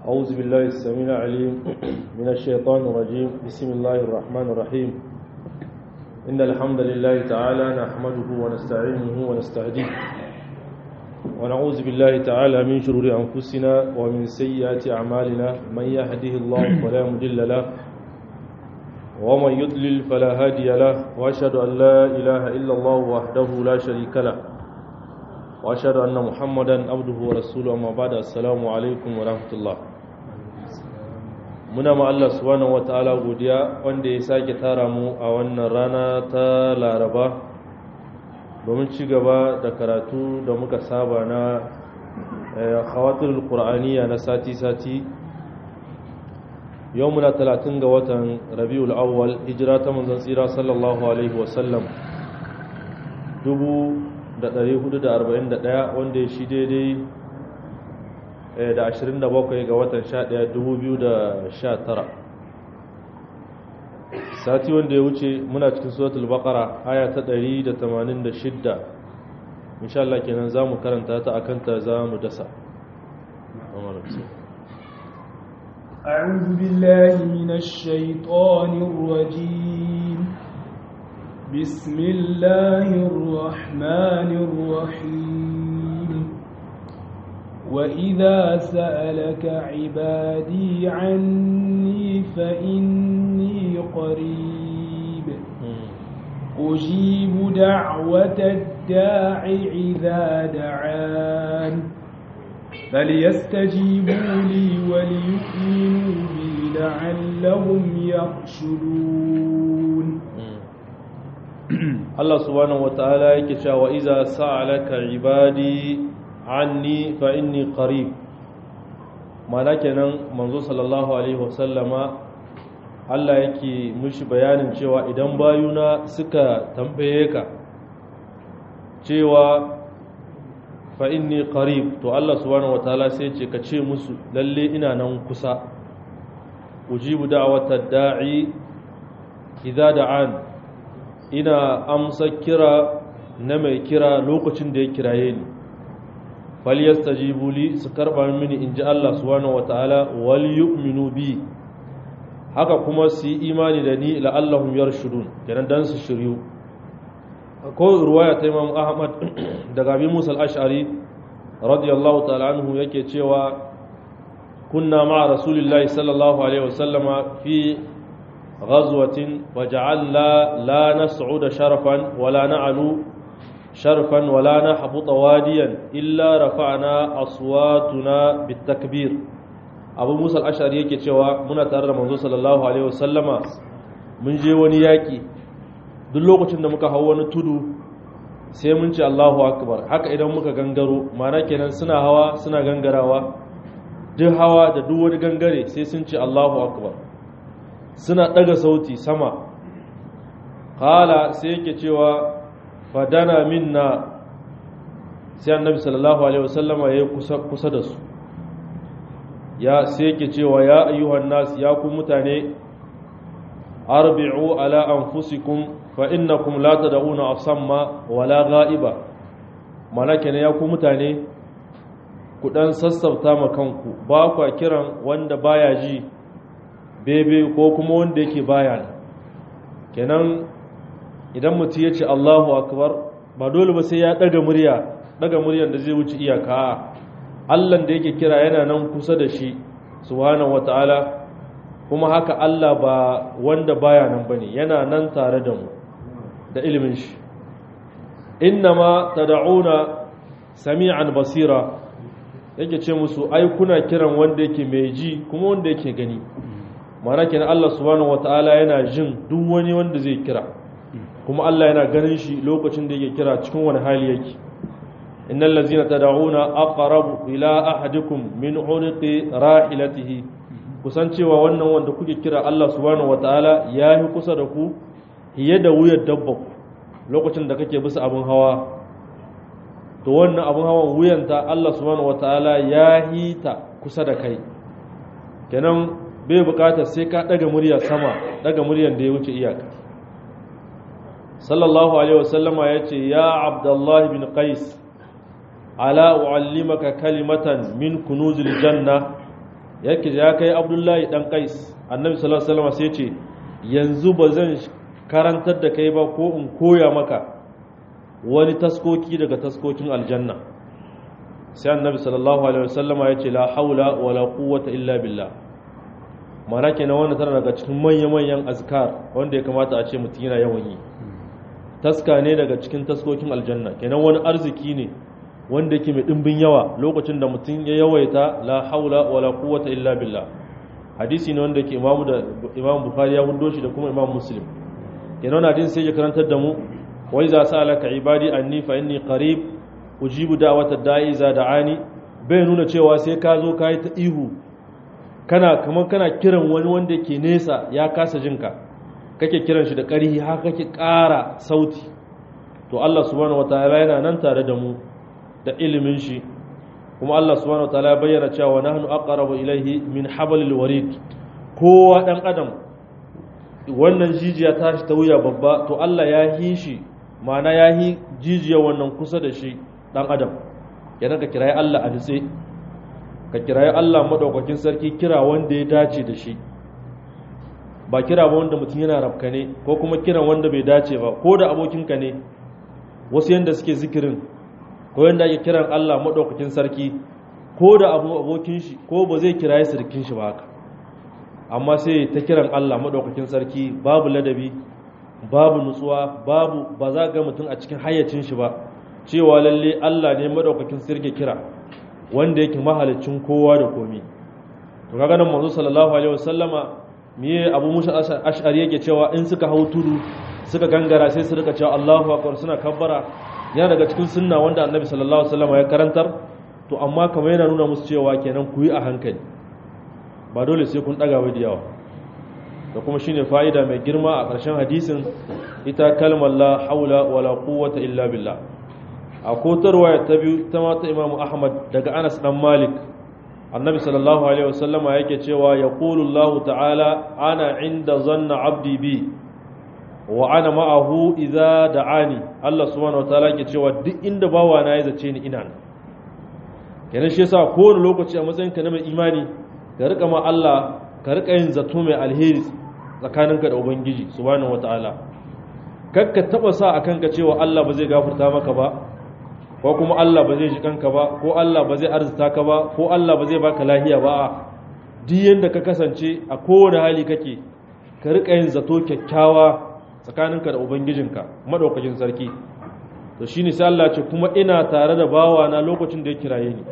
أعوذ بالله السميع العليم من الشيطان الرجيم بسم الله الرحمن الرحيم إن الحمد لله تعالى نحمده ونستعينه ونستهديه ونعوذ بالله تعالى من شرور أنفسنا ومن سيئات أعمالنا من يهده الله فلا مضل له ومن يضلل فلا هادي له وأشهد أن لا إله إلا الله وحده لا شريك له وأشهد أن محمدا عبده ورسوله أما بعد السلام عليكم ورحمة الله muna ma Allah subhanahu wataala godiya wanda ya sake tara mu a wannan rana ta Laraba domin ci gaba da karatu da muka saba na khawatirul qur'aniya na sati-sati yau muna 30 ga watan Rabiul Awwal hijira ta manzon tsira sallallahu alaihi wasallam 1441 wanda ya shi daidai da 27 ga watan 11 2019 sati wanda ya wuce muna cikin suratul baqara aya ta 186 insha Allah kenan zamu karanta ta akan ta zamu dasa أعوذ بالله من الشيطان الرجيم بسم الله الرحمن الرحيم وإذا سألك عبادي عني فإني قريب أجيب دعوة الداع إذا دعان فليستجيبوا لي وليؤمنوا بي لعلهم يرشدون Allah subhanahu wataala yake cewa iza sa'alaka ibadi anni fa inni qarib mana kenan manzo sallallahu alaihi wasallama Allah yake mushi bayanin cewa idan bayuna suka tambaye ka cewa fa inni qarib to Allah subhanahu wataala sai ce ka ce musu lalle ina nan kusa ujibu da'watad da'i idza da'an ina amsa kira na mai kira lokacin da ya kiraye ni falyastajibu li su karba mini in ji Allah subhanahu wataala wal yu'minu bi haka kuma su yi imani da ni la'allahum yarshudun kenan dan su shiryu ko ruwaya ta Imam Ahmad daga Abi Musa al-Ash'ari radiyallahu ta'ala anhu yake cewa kunna ma'a rasulillahi sallallahu alaihi wasallama fi غزوة وجعلنا لا نصعد شرفا ولا نعلو شرفا ولا نحبط واديا إلا رفعنا أصواتنا بالتكبير أبو موسى الأشعري yake cewa muna tare da manzo sallallahu alaihi wasallama mun je wani yaki duk lokacin da muka hau wani tudu sai mun ce Allahu akbar haka idan muka gangaro ma'ana kenan suna hawa suna gangarawa duk hawa da duk wani gangare sai sun ce Allahu akbar suna ɗaga sauti sama kala sai yake cewa fadana minna sai annabi sallallahu alaihi wasallama ya kusa kusa da su ya sai yake cewa ya ayyuhan nas ya ku mutane arbi'u ala anfusikum fa innakum la tad'una asamma wala ghaiba malaka ne ya ku mutane ku dan sassauta ma kanku ba kwa kiran wanda baya ji bebe ko kuma wanda yake baya kenan idan mutum ya ce Allahu akbar ba dole ba sai ya daga murya daga muryar da zai wuce iyaka Allah da yake kira yana nan kusa da shi subhanahu wataala kuma haka Allah ba wanda baya nan bane yana nan tare da mu da ilimin shi innama tad'una sami'an basira yake ce musu ai kuna kiran wanda yake mai ji kuma wanda yake gani mana kenan Allah subhanahu wataala yana jin duk wani wanda zai kira kuma Allah yana ganin shi lokacin da yake kira cikin wani hali yake innal ladzina tad'una aqrabu ila ahadikum min unqi rahilatihi kusan cewa wannan wanda kuke kira Allah subhanahu wataala yayi kusa da ku hiye da wuyar dabba lokacin da kake bisa abin hawa to wannan abin hawan wuyanta Allah subhanahu wataala ya hita kusa da kai kenan bai bukatar sai ka daga murya sama daga muryan da ya wuce iyaka sallallahu alaihi wasallama ya ce ya abdullahi bin qais ala u'allimaka kalimatan min kunuzil janna yake ya kai abdullahi dan qais annabi sallallahu alaihi wasallam sai ya ce yanzu ba zan karantar da kai ba ko in koya maka wani taskoki daga taskokin aljanna sai annabi sallallahu alaihi wasallama ya ce la haula wala quwwata illa billah mana kenan wanda tana daga cikin manya-manyan azkar wanda ya kamata a ce mutum yana yawan yi taska ne daga cikin taskokin aljanna kenan wani arziki ne wanda yake mai dimbin yawa lokacin da mutum ya yawaita la haula wala quwwata illa billah hadisi ne wanda yake imamu da imam bukhari ya hudo shi da kuma imam muslim kenan hadisi sai ya karantar da mu wa iza sa'alaka ibadi anni fa inni qarib ujibu da'wata da'i za da'ani bai nuna cewa sai ka zo kai ta ihu kana kamar kana kiran wani wanda yake nesa ya kasa jinka kake kiran shi da ƙarhi haka kake ƙara sauti to Allah subhanahu wataala yana nan tare da mu da ilimin shi kuma Allah subhanahu wataala ya bayyana cewa nahnu aqrabu ilayhi min hablil warid kowa dan adam wannan jijiya ta shi ta wuya babba to Allah ya hi shi ma'ana ya hi jijiya wannan kusa da shi dan adam yana ka kirayi Allah a nitse ka kirayi Allah madaukakin sarki kira wanda ya dace da shi ba kira ba wanda mutum yana rafka ne ko kuma kiran wanda bai dace ba ko da abokinka ne wasu yanda suke zikirin ko yanda ake kiran Allah madaukakin sarki ko da abu abokin shi ko ba zai kirayi sirkin shi ba haka amma sai ta kiran Allah madaukakin sarki babu ladabi babu nutsuwa babu ba za ga mutum a cikin hayyacin shi ba cewa lalle Allah ne madaukakin sarki kira wanda yake mahalicin kowa da komi to kaga nan manzo sallallahu alaihi wasallama miye abu musa ash'ari yake cewa in suka hau tudu suka gangara sai su rika cewa Allahu akbar suna kabbara yana daga cikin sunna wanda annabi sallallahu alaihi wasallama ya karantar to amma kamar yana nuna musu cewa kenan ku yi a hankali ba dole sai kun daga wai da yawa da kuma shine fa'ida mai girma a ƙarshen hadisin ita kalmar la haula wala quwwata illa billah a kotarwa ta biyu ta mata imamu ahmad daga anas dan malik annabi sallallahu alaihi wasallama yake cewa ya Allah ta'ala ana inda zanna abdi bi wa ana ma'ahu idza da'ani Allah subhanahu wataala yake cewa duk inda bawa na ya zace ni ina kenan shi yasa kowane lokaci a matsayin ka na mai imani ka rika ma Allah ka rika yin zato mai alheri tsakaninka da ubangiji subhanahu wataala kakka taba sa akan ka cewa Allah ba zai gafarta maka ba ko kuma Allah ba zai ji kanka ba ko Allah ba zai arzuta ka ba ko Allah ba zai baka lahiya ba duk yanda ka kasance a kowane hali kake ka rika yin zato kyakkyawa tsakaninka da ubangijinka madaukakin sarki to shine sai Allah ce kuma ina tare da bawa na lokacin da ya kiraye ni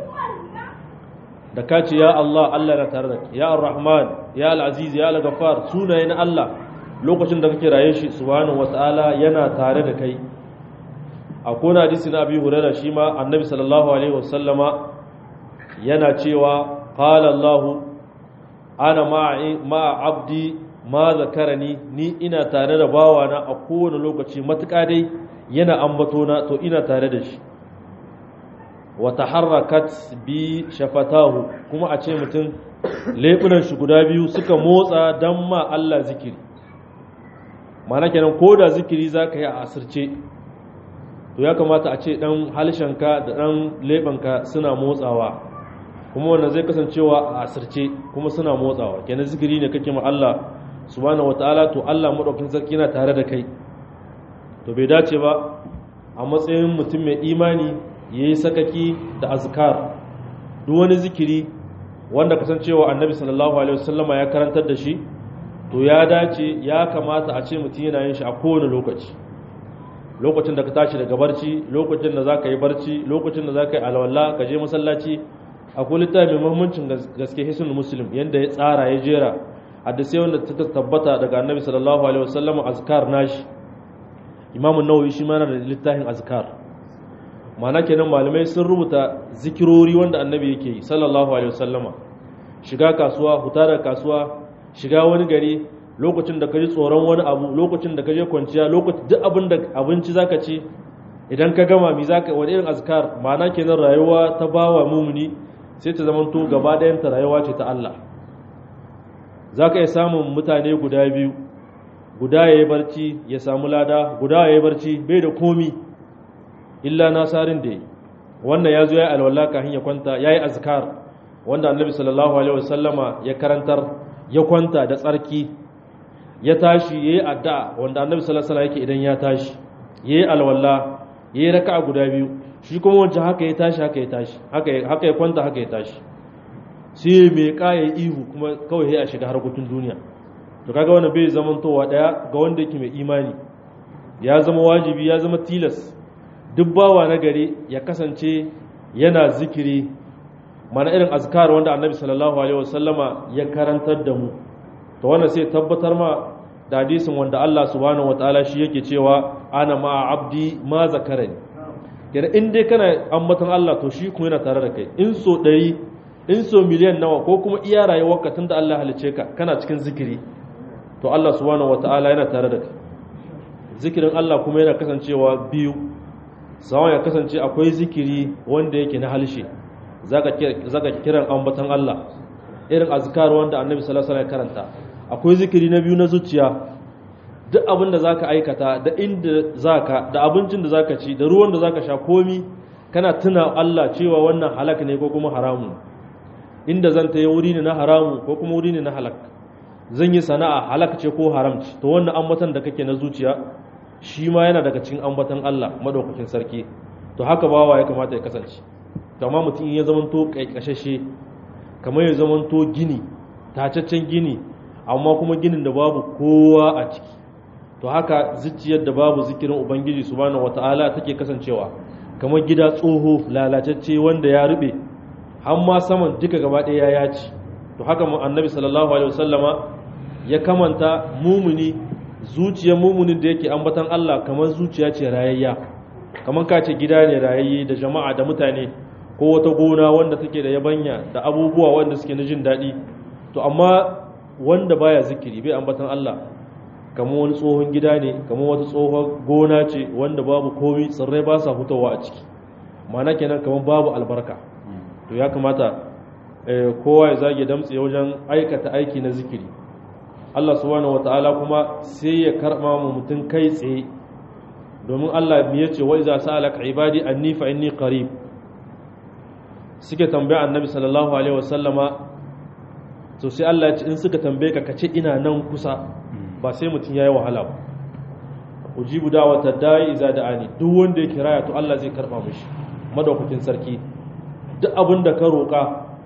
da ka ce ya Allah Allah na tare da kai ya Ar-Rahman ya Al-Aziz ya Al-Ghaffar sunaye na Allah lokacin da ka kiraye shi subhanahu wataala yana tare da kai a kona hadisi na abi hurairah shi ma annabi sallallahu alaihi wasallama yana cewa qala allah ana ma abdi ma zakarani ni ina tare da bawana a kowane lokaci matuƙa dai yana ambato na to ina tare da shi wa taharrakat bi shafatahu kuma a ce mutum leɓunan shi guda biyu suka motsa dan ma Allah zikiri mana kenan ko da zikiri zaka yi a asirce to ya kamata a ce dan halshenka da dan lebanka suna motsawa kuma wannan zai kasancewa a asirce kuma suna motsawa kenan zikiri ne kake ma Allah subhanahu wataala to Allah madaukakin sarki yana tare da kai to bai dace ba a matsayin mutum mai imani yayi sakaki da azkar duk wani zikiri wanda kasancewa annabi sallallahu alaihi wasallama ya karantar da shi to ya dace ya kamata a ce mutum yana yin shi a kowane lokaci lokacin da ka tashi daga barci lokacin da za ka yi barci lokacin da za ka yi alwala ka je masallaci akwai littafi mai muhimmancin gaske hisun muslim yadda ya tsara ya jera hadisai wanda ta tabbata daga annabi sallallahu alaihi wasallam azkar nashi imamu nawawi shi mana da littafin azkar ma'ana kenan malamai sun rubuta zikirori wanda annabi yake yi sallallahu alaihi wasallama shiga kasuwa huta da kasuwa shiga wani gari lokacin da ka ji tsoron wani abu lokacin da ka je kwanciya lokacin duk abin da abinci zaka ci idan ka gama mi zaka wani irin azkar ma'ana kenan rayuwa ta bawa mumuni sai ta zama to gaba ɗayan ta rayuwa ce ta Allah zaka iya samun mutane guda biyu guda yayi barci ya samu lada guda yayi barci bai da komi illa nasarin da yi wannan ya zo ya alwala kafin ya kwanta yayi azkar wanda annabi sallallahu alaihi wasallama ya karantar ya kwanta da tsarki ya tashi yayi addu'a wanda annabi sallallahu alaihi yake idan ya tashi yayi alwala yayi raka'a guda biyu shi kuma wancan haka ya tashi haka ya tashi haka haka ya kwanta haka ya tashi sai mai kaya ihu kuma kawai ya shiga harkokin duniya to kaga wannan bai zamantowa daya ga wanda yake mai imani ya zama wajibi ya zama tilas duk bawa na gari ya kasance yana zikiri mana irin azkar wanda annabi sallallahu alaihi wasallama ya karantar da mu to wannan sai tabbatar ma da hadisin wanda Allah subhanahu wataala shi yake cewa ana ma abdi ma zakarani kenan in dai kana ambaton Allah to shi kuma yana tare da kai in so ɗari in so miliyan nawa ko kuma iya rayuwarka tunda Allah halice ka kana cikin zikiri to Allah subhanahu wataala yana tare da kai zikirin Allah kuma yana kasancewa biyu sawan ya kasance akwai zikiri wanda yake na halshe zaka kiran ambaton Allah irin azkar wanda Annabi sallallahu alaihi wasallam karanta akwai zikiri na biyu na zuciya duk abin da zaka aikata da inda zaka da abincin da zaka ci da ruwan da zaka sha komi kana tuna Allah cewa wannan halak ne ko kuma haramun inda zan ta yi wuri ne na haramu ko kuma wuri ne na halak zan yi sana'a halak ce ko haram ce to wannan ambatan da kake na zuciya shi ma yana daga cikin ambatan Allah madaukakin sarki to haka bawa ya kamata ya kasance to amma mutum ya zamanto kaikashashe kamar ya zamanto gini tacaccen gini amma kuma ginin da babu kowa a ciki to haka zuciyar da babu zikirin ubangiji subhanahu wataala take kasancewa kamar gida tsoho lalacacce wanda ya rube har ma saman duka gaba ɗaya ya ci to haka annabi sallallahu alaihi wasallama ya kamanta mumuni zuciyar mumunin da yake ambatan Allah kamar zuciya ce rayayya kamar ka ce gida ne rayayye da jama'a da mutane ko wata gona wanda take da yabanya da abubuwa wanda suke na jin daɗi to amma wanda baya zikiri bai ambatan Allah kamar wani tsohon gida ne kamar wata tsohon gona ce wanda babu komi tsirrai ba sa fitowa a ciki ma'ana kenan kamar babu albarka to ya kamata kowa ya zage damtse wajen aikata aiki na zikiri Allah subhanahu wata'ala kuma sai ya karɓa mu mutum kai tsaye domin Allah ya ce wa iza sa'alaka ibadi anni fa inni qarib suke tambaya annabi sallallahu alaihi wasallama to sai Allah ya ce in suka tambaye ka kace ina nan kusa ba sai mutum yayi wahala ba ujibu da'wata da'i iza da'ani duk wanda ya kiraya to Allah zai karba mishi madaukakin sarki duk abin da ka roƙa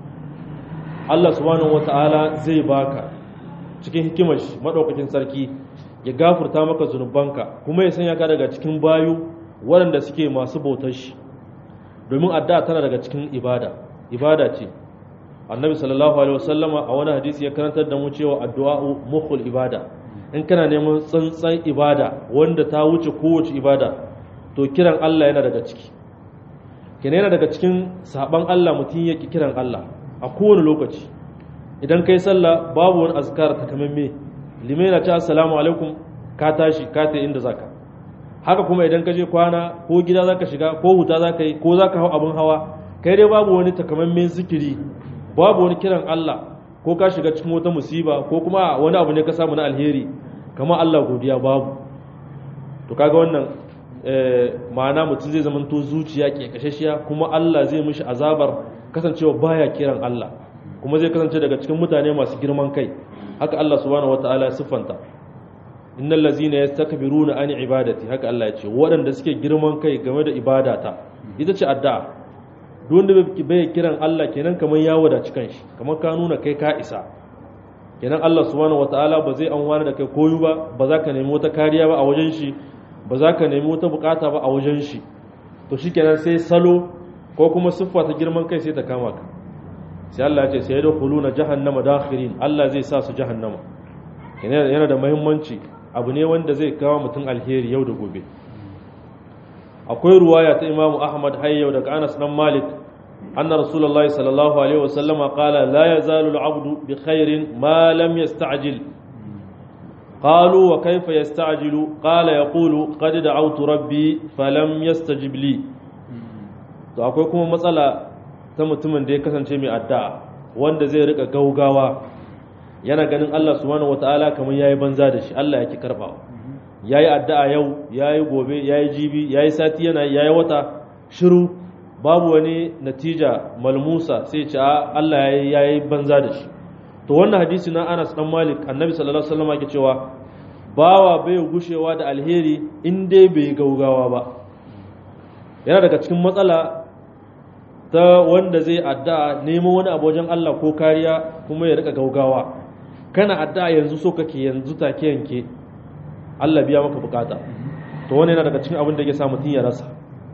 Allah subhanahu wata'ala zai baka cikin hikimar shi madaukakin sarki ya gafurta maka zunubanka kuma ya sanya ka daga cikin bayu waɗanda suke masu bautar shi domin addu'a tana daga cikin ibada ibada ce annabi sallallahu alaihi wasallama a wani hadisi ya karantar da mu cewa addu'a mukhul ibada in kana neman tsantsan ibada wanda ta wuce kowace ibada to kiran Allah yana daga ciki kenan yana daga cikin saban Allah mutum yake kiran Allah a kowane lokaci idan kai sallah babu wani azkar takamamme limai na ce assalamu alaikum ka tashi ka ta inda zaka haka kuma idan ka je kwana ko gida zaka shiga ko huta zaka yi ko zaka hau abin hawa kai dai babu wani takamaiman zikiri babu wani kiran Allah ko ka shiga cikin wata musiba ko kuma wani abu ne ka samu na alheri kamar Allah godiya babu to kaga wannan ma'ana mutum zai zamanto zuciya ke kashashiya kuma Allah zai mishi azabar kasancewa baya kiran Allah kuma zai kasance daga cikin mutane masu girman kai haka Allah subhanahu wataala ya siffanta innal ladzina yastakbiruna an ibadati haka Allah ya ce waɗanda suke girman kai game da ibadata ita ce addu'a duk wanda bai kiran Allah kenan kamar ya wadaci kanshi kamar ka nuna kai ka isa kenan Allah subhanahu wataala ba zai an da kai koyu ba ba za ka nemi wata kariya ba a wajen shi ba za ka nemi wata bukata ba a wajen shi to shikenan sai salo ko kuma siffa ta girman kai sai ta kama ka sai Allah ya ce sai da khuluna jahannama dakhirin Allah zai sa su jahannama yana da muhimmanci abu ne wanda zai kawo mutum alheri yau da gobe akwai ruwaya ta Imam Ahmad hayyau daga Anas dan Malik anna Rasulullahi sallallahu alaihi wasallama qala la yazalu al-'abdu bi khairin ma lam yasta'jil قالوا وكيف يستعجل قال يقول قد دعوت ربي فلم يستجب لي to akwai kuma matsala ta mutumin da ya kasance mai addu'a wanda zai rika gaugawa yana ganin Allah subhanahu wataala kamar yayi banza da shi Allah yake karbawa yayi addu'a yau yayi gobe yayi jibi yayi sati yana yayi wata shiru babu wani natija malmusa sai ce Allah ya yi banza da shi to wannan hadisi na Anas dan Malik annabi sallallahu alaihi wasallam yake cewa bawa bai gushewa da alheri in dai bai gaugawa ba yana daga cikin matsala ta wanda zai addu'a neman wani abu wajen Allah ko kariya kuma ya rika gaugawa kana addu'a yanzu so kake yanzu take yanke Allah biya maka bukata to wannan yana daga cikin abin da yake sa mutun ya rasa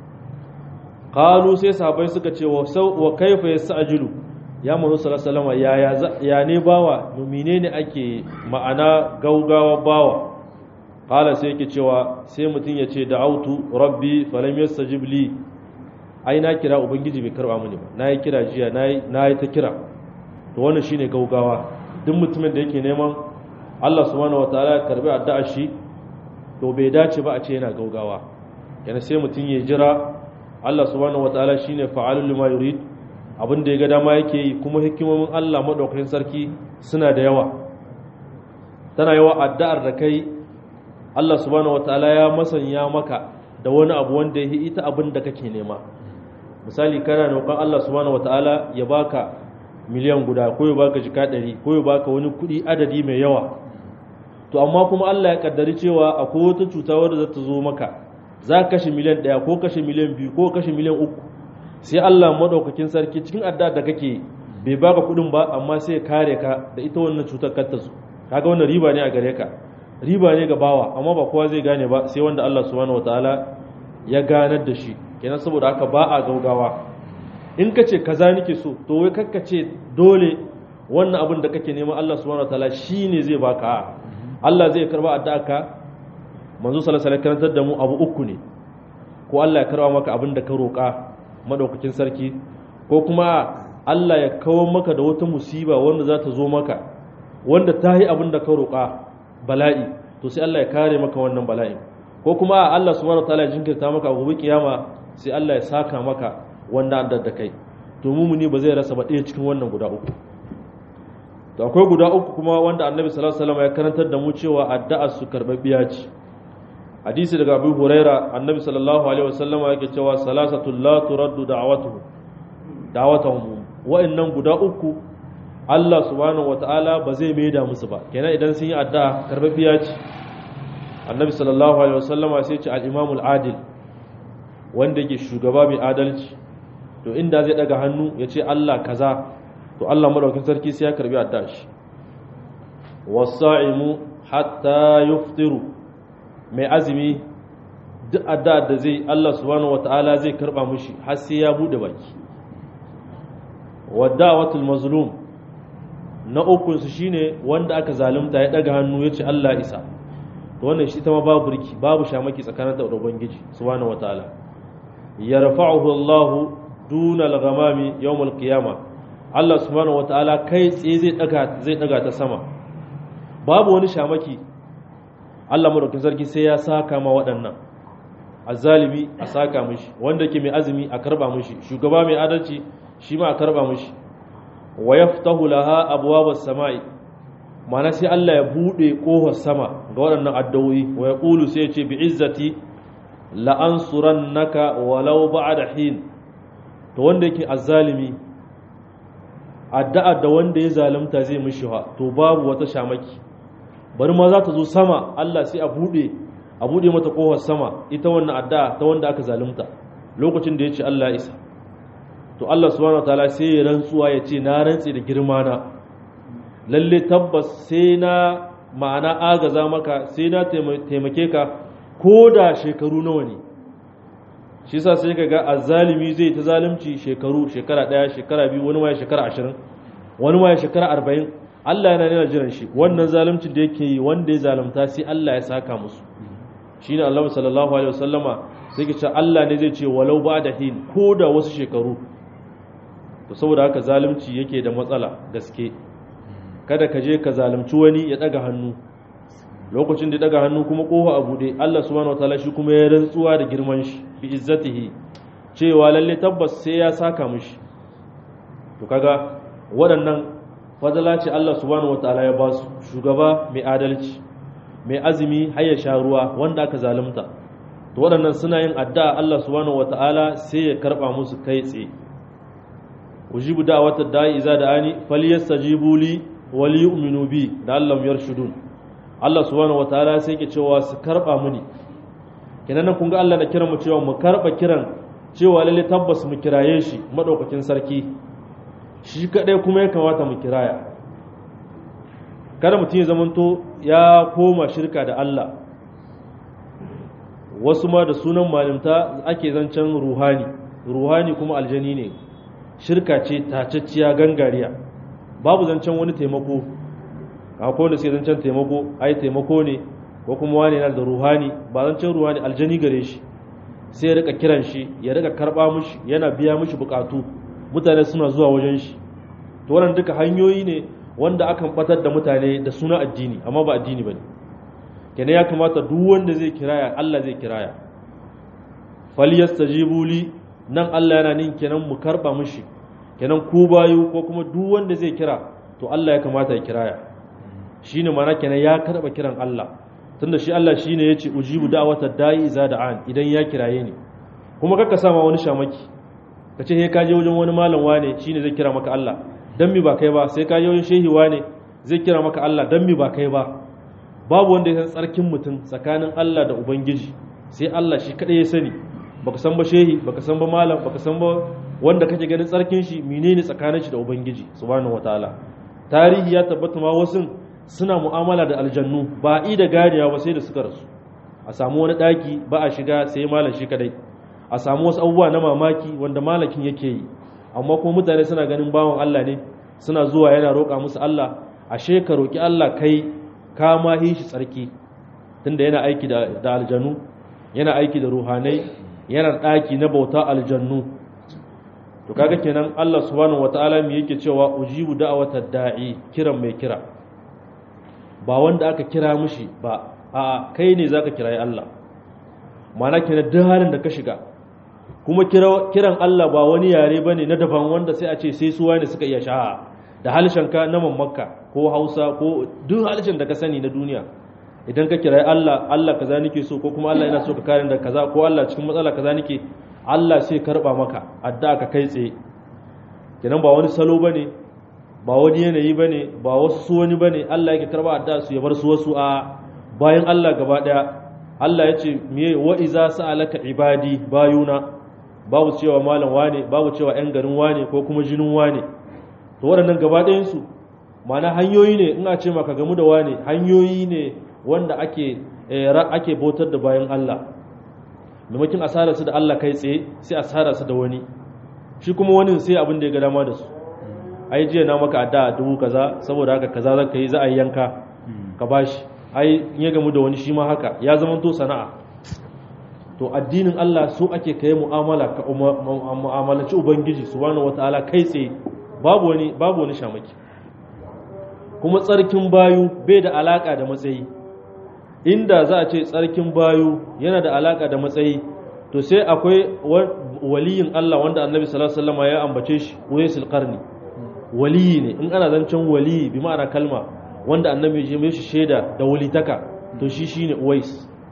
qalu sai sahabbai suka ce wa wa kaifa yasajilu ya manzo sallallahu alaihi wasallam ya ya ne bawa menene ake ma'ana gaugawa bawa qala sai yake cewa sai mutun ya ce da'autu rabbi falam yastajib li ai na kira ubangiji bai karba mini ba nayi kira jiya nayi nayi ta kira to wannan shine gaugawa duk mutumin da yake neman Allah subhanahu wataala ya karbi addu'a shi to bai dace ba a ce yana gaugawa yana sai mutum ya jira Allah subhanahu wataala shine fa'alul lima yurid abin da ya ga dama yake yi kuma hikimomin Allah madaukakin sarki suna da yawa tana yawa addu'ar da kai Allah subhanahu wataala ya masanya maka da wani abu wanda ya ita abin da kake nema misali kana roƙon Allah subhanahu wataala ya baka miliyan guda ko ya baka jika ɗari ko ya baka wani kuɗi adadi mai yawa to amma kuma Allah ya kaddari cewa akwai wata cuta wadda za ta zo maka za ka kashe miliyan ɗaya ko kashe miliyan biyu ko kashe miliyan uku sai Allah maɗaukakin sarki cikin adda da kake bai baka kuɗin ba amma sai ya kare ka da ita wannan cutar kar ta zo kaga wannan riba ne a gare ka riba ne ga bawa amma ba kowa zai gane ba sai wanda Allah subhanahu wataala ya ganar da shi kenan saboda haka ba a gaugawa in ka ce kaza nake so to wai kakka ce dole wannan abin da kake nema Allah subhanahu wataala shine zai baka Allah zai karba addu'arka manzo sallallahu alaihi karantar da mu abu uku ne ko Allah ya karba maka abin da ka roƙa madaukakin sarki ko kuma Allah ya kawo maka da wata musiba wanda za ta zo maka wanda ta yi abin da ka roƙa bala'i to sai Allah ya kare maka wannan bala'in ko kuma Allah subhanahu wataala ya jinkirta maka gobe kiyama sai Allah ya saka maka wanda an da kai to mumuni ba zai rasa ba ɗaya cikin wannan guda uku to akwai guda uku kuma wanda annabi sallallahu alaihi wasallam ya karantar da mu cewa addu'a su karbabbiya ce hadisi daga Abu Huraira annabi sallallahu alaihi wasallam yake cewa salasatul la turaddu da'watuhum da'watuhum wa'annan guda uku Allah subhanahu wataala ba zai maida musu ba kenan idan sun yi addu'a karbabbiya ce annabi sallallahu alaihi wasallam sai ce al-imamul adil wanda yake shugaba mai adalci to inda zai daga hannu ya ce Allah kaza to Allah madaukin sarki sai ya karbi addu'a shi wasa'imu hatta yuftiru mai azumi duk addu'a da zai Allah subhanahu wataala zai karba mushi har sai ya bude baki wada'watul mazlum na uku su shine wanda aka zalunta ya daga hannu ya ce Allah isa to wannan shi ta ma babu burki babu shamaki tsakanin da ubangiji subhanahu wataala yarfa'uhu Allah duna al-ghamami yawm al-qiyamah Allah subhanahu wataala kai tsaye zai daga zai daga ta sama babu wani shamaki Allah madaukakin sarki sai ya saka ma waɗannan azzalimi a saka mishi wanda ke mai azumi a karba mishi shugaba mai adalci shi ma a karba mishi wa yaftahu laha abwabas samai mana sai Allah ya bude kofar sama ga waɗannan addu'o'i wa yaqulu sai ya ce bi izzati la ansurannaka walau ba'da hin to wanda yake azzalimi addu'a da wanda ya zalunta zai mishi ha to babu wata shamaki bari ma za ta zo sama Allah sai a bude a bude mata kofar sama ita wannan addu'a ta wanda aka zalunta lokacin da ya ce Allah isa to Allah subhanahu wataala sai ya rantsuwa ya ce na rantse da girma na lalle tabbas sai na ma'ana agaza maka sai na taimake ka ko da shekaru nawa ne shi sa sai kaga azzalimi zai ta zalunci shekaru shekara daya shekara biyu wani ma ya shekara ashirin wani ma ya shekara arba'in Allah yana nuna jiran shi wannan zaluncin da yake yi wanda ya zalunta sai Allah ya saka musu shine Allah sallallahu alaihi wasallama sai ke ce Allah ne zai ce walau ba da hin ko da wasu shekaru to saboda haka zalunci yake da matsala gaske kada ka je ka zalunci wani ya daga hannu lokacin da daga hannu kuma kofa a bude Allah subhanahu wataala shi kuma ya rantsuwa da girman shi bi izzatihi cewa lalle tabbas sai ya saka mishi to kaga waɗannan fadala ce Allah subhanahu wataala ya ba su shugaba mai adalci mai azumi har ya sha ruwa wanda aka zalunta to waɗannan suna yin addu'a Allah subhanahu wata'ala sai ya karɓa musu kai tsaye ujibu da'wata da'i iza da'ani falyastajibu li wal yu'minu bi da Allah yarshudun Allah subhanahu wata'ala sai ke cewa su karɓa muni kenan nan kun ga Allah na kiran mu cewa mu karɓa kiran cewa lalle tabbas mu kiraye shi madaukakin sarki shi kadai kuma ya kamata mu kiraya kada mutum ya zamanto ya koma shirka da Allah wasu ma da sunan malimta ake zancen ruhani ruhani kuma aljani ne shirka ce tacacciya gangariya babu zancen wani taimako akwai wanda suke zancen taimako ai taimako ne ko kuma wani yana da ruhani ba zancen ruhani aljani gare shi sai ya rika kiran shi ya rika karba mushi yana biya mushi bukatu mutane suna zuwa wajen shi to wannan duka hanyoyi ne wanda akan batar da mutane da suna addini amma ba addini bane kenan ya kamata duk wanda zai kiraya Allah zai kiraya falyastajibu li nan Allah yana nin kenan mu karba mushi kenan ku bayu ko kuma duk wanda zai kira to Allah ya kamata ya kiraya shine mana kenan ya karba kiran Allah tunda shi Allah shine yace ujibu da'watad da'i iza da'an idan ya kiraye ni kuma kakka sama wani shamaki kace he ka je wajen wani malam wane shine zai kira maka Allah dan mi ba kai ba sai ka je wajen shehi wane zai kira maka Allah dan mi ba kai ba babu wanda ya san tsarkin mutum tsakanin Allah da ubangiji sai Allah shi kadai ya sani baka san ba shehi baka san ba malam baka san ba wanda kake ganin tsarkin shi menene tsakanin shi da ubangiji subhanahu wataala tarihi ya tabbata ma wasu suna mu'amala da aljannu ba i da ganiya ba sai da suka rasu a samu wani daki ba a shiga sai malam shi kadai a samu wasu abubuwa na mamaki wanda malakin yake yi amma kuma mutane suna ganin bawan Allah ne suna zuwa yana roƙa musu Allah ashe ka roƙi Allah kai ka ma shi tsarki tunda yana aiki da aljannu yana aiki da ruhanai yana ɗaki na bauta aljannu to kaga kenan Allah subhanahu wataala me yake cewa ujibu da'watad da'i kiran mai kira ba wanda aka kira mishi ba a kai ne zaka kirayi Allah mana kenan duk halin da ka shiga kuma kiran Allah ba wani yare bane na daban wanda sai a ce sai su wani suka iya sha'a da halshenka na mammakka ko Hausa ko duk halshen da ka sani na duniya idan ka kirayi Allah Allah kaza nake so ko kuma Allah yana so ka kare da kaza ko Allah cikin matsala kaza nake Allah sai karba maka addu'a ka kai tsaye kenan ba wani salo bane ba wani yanayi bane ba wasu su wani bane Allah yake karba addu'a su ya bar su wasu a bayan Allah gaba daya Allah ya ce miye wa iza sa'alaka ibadi bayuna babu cewa malam wane babu cewa yan garin wane ko kuma jinin wane to waɗannan gaba ɗayan su ma'ana hanyoyi ne ina ce maka gamu da wane hanyoyi ne wanda ake ake bautar da bayan Allah maimakon asara su da Allah kai tsaye sai asara su da wani shi kuma wani sai abin da ya ga dama da su ai jiya na maka adda dubu kaza saboda haka kaza za ka yi za a yi yanka ka bashi ai in ya gamu da wani shi ma haka ya zama to sana'a to addinin Allah so ake kai mu'amala ka mu'amalaci ubangiji subhanahu wataala kai tsaye babu wani babu wani shamaki kuma tsarkin bayu bai da alaka da matsayi inda za a ce tsarkin bayu yana da alaka da matsayi to sai akwai waliyin Allah wanda annabi sallallahu alaihi wasallam ya ambace shi waysul qarni waliyi ne in ana zancen waliyi bi ma'ana kalma wanda annabi ya mishi shaida da walitaka to shi shine uwais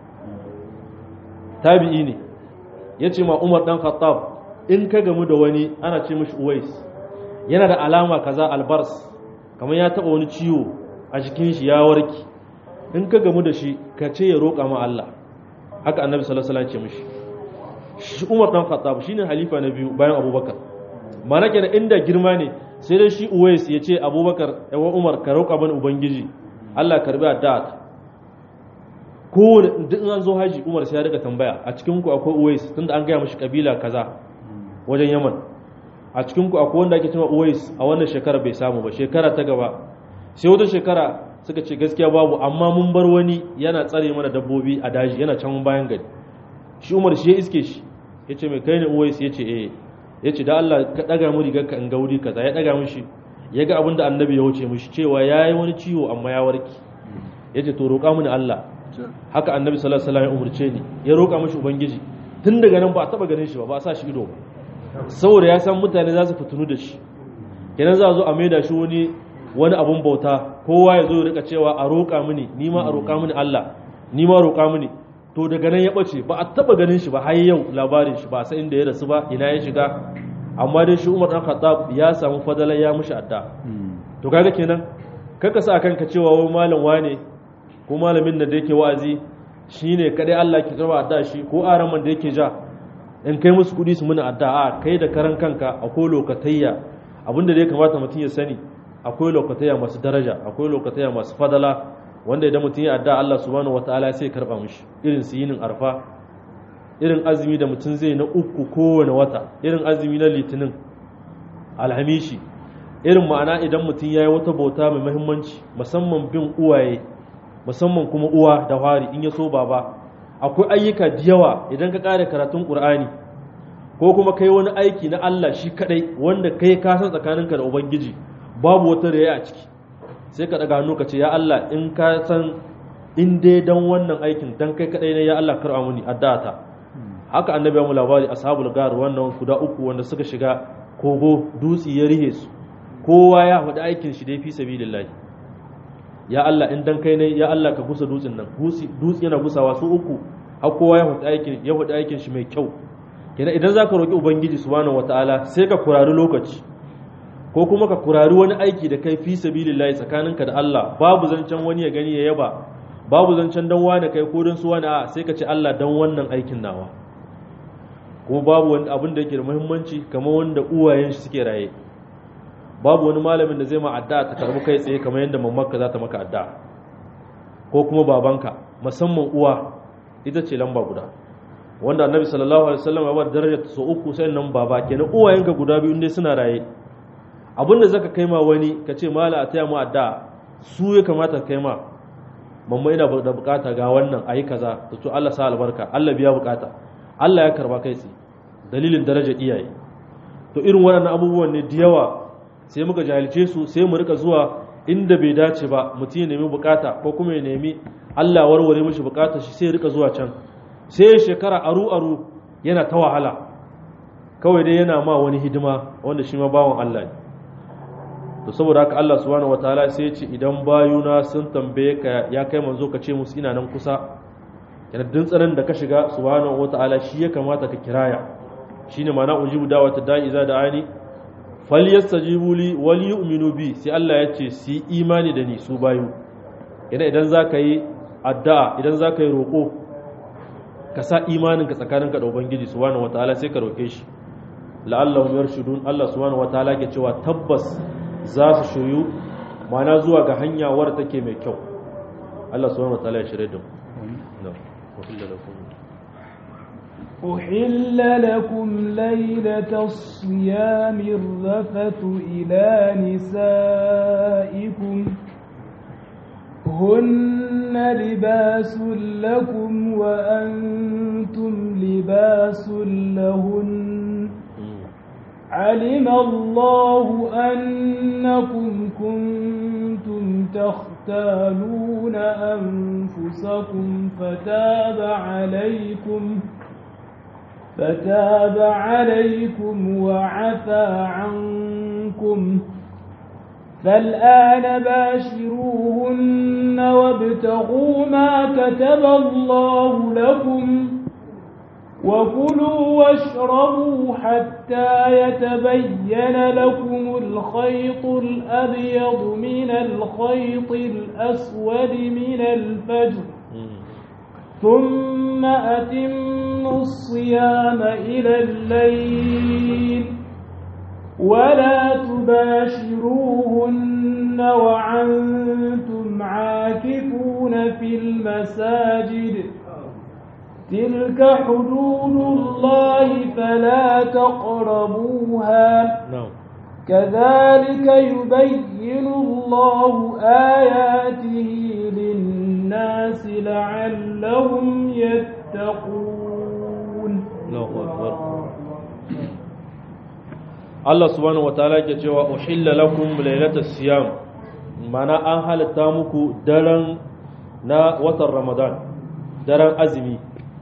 tabi'i ne yace ma Umar dan Khattab in ka gamu da wani ana ce mishi uwais yana da alama kaza albars kamar ya taba wani ciwo a jikin shi ya warki in ka gamu da shi ka ce ya roƙa ma Allah haka annabi sallallahu alaihi wasallam ce mishi shi Umar dan Khattab shine halifa na biyu bayan Abubakar mana kenan inda girma ne sai dai shi Uwais ya ce Abubakar yawa Umar ka roƙa bani ubangiji Allah karbi addu'a ko duk an zo haji Umar sai ya rika tambaya a cikin ku akwai Uwais tunda an gaya mishi kabila kaza wajen Yaman a cikin ku akwai wanda ake cewa Uwais a wannan shekara bai samu ba shekara ta gaba sai wata shekara suka ce gaskiya babu amma mun bar wani yana tsare mana dabbobi a daji yana can bayan gari shi umar shi ya iske shi ya ce mai kai ne uwais ya ce eh ya ce da Allah ka ɗaga mu rigar ka in ga wuri kaza ya ɗaga mishi ya ga abin da annabi ya wuce mishi cewa ya yi wani ciwo amma ya warki ya ce to roƙa mini Allah haka annabi sallallahu alaihi wasallam ya umurce ni ya roƙa mishi ubangiji tun daga nan ba a taɓa ganin shi ba ba a sa shi ido ba saboda ya san mutane za su fitunu da shi kenan za a zo a maida shi wani wani abun bauta kowa ya zo rika cewa a roƙa mini ni ma a roƙa mini Allah ni ma roƙa mini to daga nan ya bace ba a taba ganin shi ba har yau labarin shi ba sai inda ya rasu ba ina ya shiga amma dai shi Umar dan Khattab ya samu fadalan ya mushi adda to kaga kenan kaka sa kanka cewa wai malam wane ko malamin da yake wa'azi shine kadai Allah ke karba adda shi ko araman da yake ja in kai musu kudi su muna adda a kai da karan kanka akwai lokatayya abinda da ya kamata mutum ya sani akwai lokatayya masu daraja akwai lokatayya masu fadala wanda idan mutum ya adda Allah subhanahu wataala sai ya karba mishi irin su yinin arfa irin azumi da mutum zai na uku kowane wata irin azumi na litinin alhamishi irin ma'ana idan mutum ya yi wata bauta mai mahimmanci musamman bin uwaye musamman kuma uwa da wari in ya so baba akwai ayyuka da yawa idan ka kare karatun qur'ani ko kuma kai wani aiki na Allah shi kadai wanda kai ka san tsakaninka da ubangiji babu wata riya a ciki sai ka daga hannu ka ce ya Allah in ka san in dai dan wannan aikin dan kai kadai ne ya Allah kar'a muni addata haka annabi ya mu labari ashabul gar wannan guda uku wanda suka shiga kogo dutsi ya rihe su kowa ya faɗi aikin shi dai fi sabilillahi ya Allah in dan kai ne ya Allah ka gusa dutsin nan dutsi yana gusawa su uku har kowa ya faɗi aikin ya faɗi aikin shi mai kyau kenan idan zaka roki ubangiji subhanahu wataala sai ka kurari lokaci ko kuma ka kurari wani aiki da kai fi sabilillahi tsakaninka da Allah babu zancen wani ya gani ya yaba babu zancen dan wani kai ko dan su wani a sai ka ce Allah dan wannan aikin nawa kuma babu wani abin da yake da muhimmanci kamar wanda uwayen shi suke raye babu wani malamin da zai ma addu'a ta karbi kai tsaye kamar yadda mamanka za ta maka addu'a ko kuma babanka musamman uwa ita ce lamba guda wanda annabi sallallahu alaihi wasallam ya bar darajar ta so uku sai nan baba kenan uwayenka guda biyu ne suna raye abin da zaka kai ma wani ka ce mala a taya mu addu'a su ya kamata kai ma mamma ina da bukata ga wannan ayi kaza to Allah sa albarka Allah biya bukata Allah ya karba kai tsaye dalilin darajar iyaye to irin waɗannan abubuwan ne da yawa sai muka jahilce su sai mu rika zuwa inda bai dace ba mutum ya nemi bukata ko kuma ya nemi Allah warware mishi bukata shi sai ya rika zuwa can sai ya shekara aru aru yana ta wahala kawai dai yana ma wani hidima wanda shi ma bawan Allah ne to saboda haka Allah subhanahu wataala sai ya ce idan bayuna sun tambaye ka ya kai manzo ka ce musu ina nan kusa yana dintsarin da ka shiga subhanahu wataala shi ya kamata ka kiraya shine ma'ana ujibu da'wata da'i za da'ani falyastajibu li wal yu'minu bi sai Allah ya ce su imani da ni su bayu idan idan zaka yi addu'a idan zaka yi roko ka sa imanin ka tsakaninka da ubangiji subhanahu wataala sai ka roke shi la'allahum yarshudun Allah subhanahu wataala ke cewa tabbas za su shiryu ma'ana zuwa ga hanya wadda take mai kyau Allah subhanahu wataala ya shirye da mu أحل لكم ليلة الصيام الرفث إلى نسائكم هن لباس لكم وأنتم لباس لهن علم الله أنكم كنتم تختالون أنفسكم فتاب عليكم فتاب عليكم وعفى عنكم فالآن باشروهن وابتغوا ما كتب الله لكم وكلوا واشربوا حتى يتبين لكم الخيط الأبيض من الخيط الأسود من الفجر ثم أتموا الصيام إلى الليل ولا تباشروهن وعنتم عاكفون في المساجد تلك حدود الله فلا تقربوها كذلك يبين الله آياته للناس لعلهم يتقون Allah subhanahu wataala ke cewa uhilla lakum lailatas siyam mana an halatta muku daren na watan Ramadan daren azumi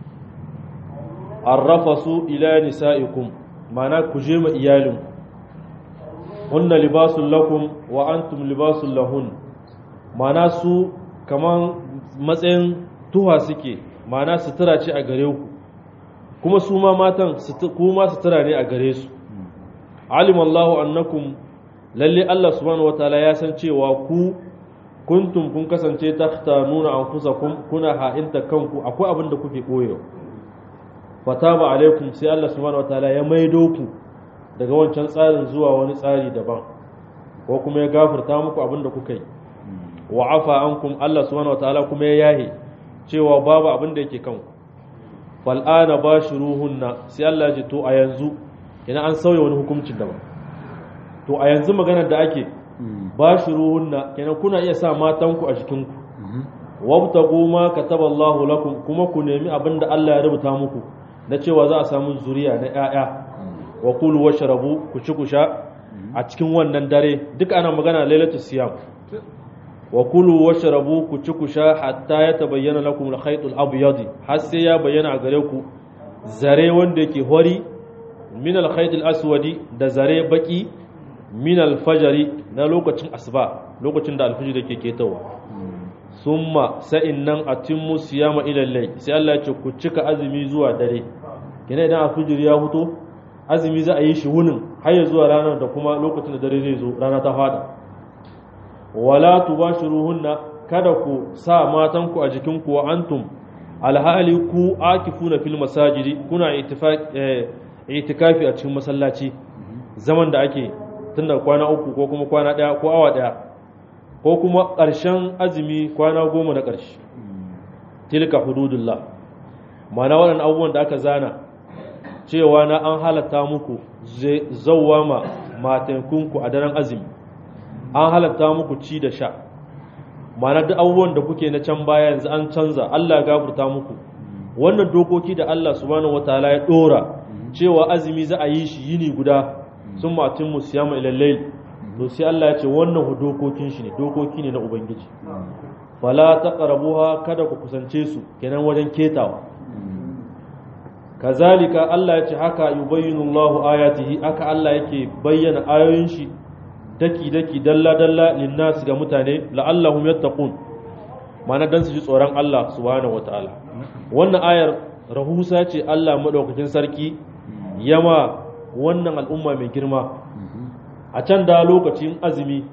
arrafasu ila nisaikum mana ku je ma iyalin hunna libasul lakum wa antum libasul lahun mana su kaman matsayin tuha suke ma'ana sutura ce a gare ku kuma su ma matan kuma sutura ne a gare su alimallahu annakum lalle Allah subhanahu wataala ya san cewa ku kuntum kun kasance takhtanuna anfusakum kuna ha'inta kanku akwai abin da kuke koyo fataba alaikum sai Allah subhanahu wataala ya maido ku daga wancan tsarin zuwa wani tsari daban ko kuma ya gafarta muku abin da kuka yi wa afa ankum Allah subhanahu wataala kuma ya yahe cewa babu abin da yake kanku fal ana bashiruhunna sai Allah ya ji to a yanzu ina an sauya wani hukuncin daban to a yanzu maganar da ake bashiruhunna kenan kuna iya sa matanku a jikinku wabtagu ma kataballahu lakum kuma ku nemi abin da Allah ya rubuta muku na cewa za a samu zuriya na ƴaƴa wa kulu washrabu ku ci ku sha a cikin wannan dare duk ana magana lailatu siyam wa kulu washrabu ku ci ku sha hatta ya tabayyana lakum al-khayt al-abyad har sai ya bayyana a gare ku zare wanda yake hori min al-khayt al-aswadi da zare baki min al-fajri na lokacin asuba lokacin da al-fajr yake ketawa summa sa'in nan atimmu siyama ila al sai Allah ya ce ku cika azumi zuwa dare kina idan al-fajr ya fito azumi za a yi shi wunin har ya zuwa ranar da kuma lokacin da dare zai zo rana ta fada wala tubashiruhunna kada ku sa matanku a jikinku wa antum alhali ku akifuna fil masajidi kuna itikafi a cikin masallaci zaman da ake tun da kwana uku ko kuma kwana daya ko awa daya ko kuma ƙarshen azumi kwana goma na ƙarshe tilka hududullah mana waɗannan abubuwan da aka zana cewa na an halatta muku zauwa ma matankunku a daren azumi an halatta muku ci da sha mana duk abubuwan da kuke na can baya yanzu an canza Allah ya gafarta muku wannan dokoki da Allah subhanahu wataala ya dora cewa azumi za a yi shi yini guda sun matin mu siyama ilallai to sai Allah ya ce wannan dokokin shi ne dokoki ne na ubangiji fala taqrabuha kada ku kusance su kenan wajen ketawa kazalika Allah ya ce haka yubayyinu Allahu ayatihi haka Allah yake bayyana ayoyin shi daki daki dalla dalla linnas ga mutane la'allahum yattaqun mana dan su ji tsoron Allah subhanahu wataala wannan ayar rahusa ce Allah madaukakin sarki yama wannan al'umma mai girma a can da lokacin azumi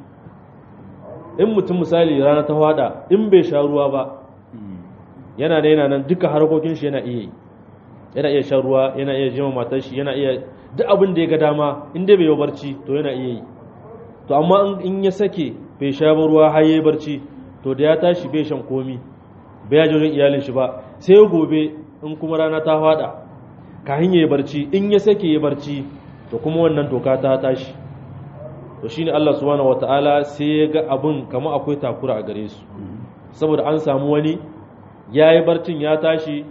in mutum misali rana ta wada in bai sha ruwa ba yana da yana nan duka harkokin shi yana iya yi yana iya shan ruwa yana iya jima matar shi yana iya duk abin da ya ga dama in dai bai yi barci to yana iya yi to amma in ya sake bai sha ba ruwa har yayi barci to da ya tashi bai shan komi bai ya wajen iyalin shi ba sai gobe in kuma rana ta fada kafin yayi barci in ya sake yayi barci to kuma wannan doka ta tashi to shine Allah subhanahu wataala sai ya ga abun kamar akwai takura a gare su saboda an samu wani yayi barcin ya tashi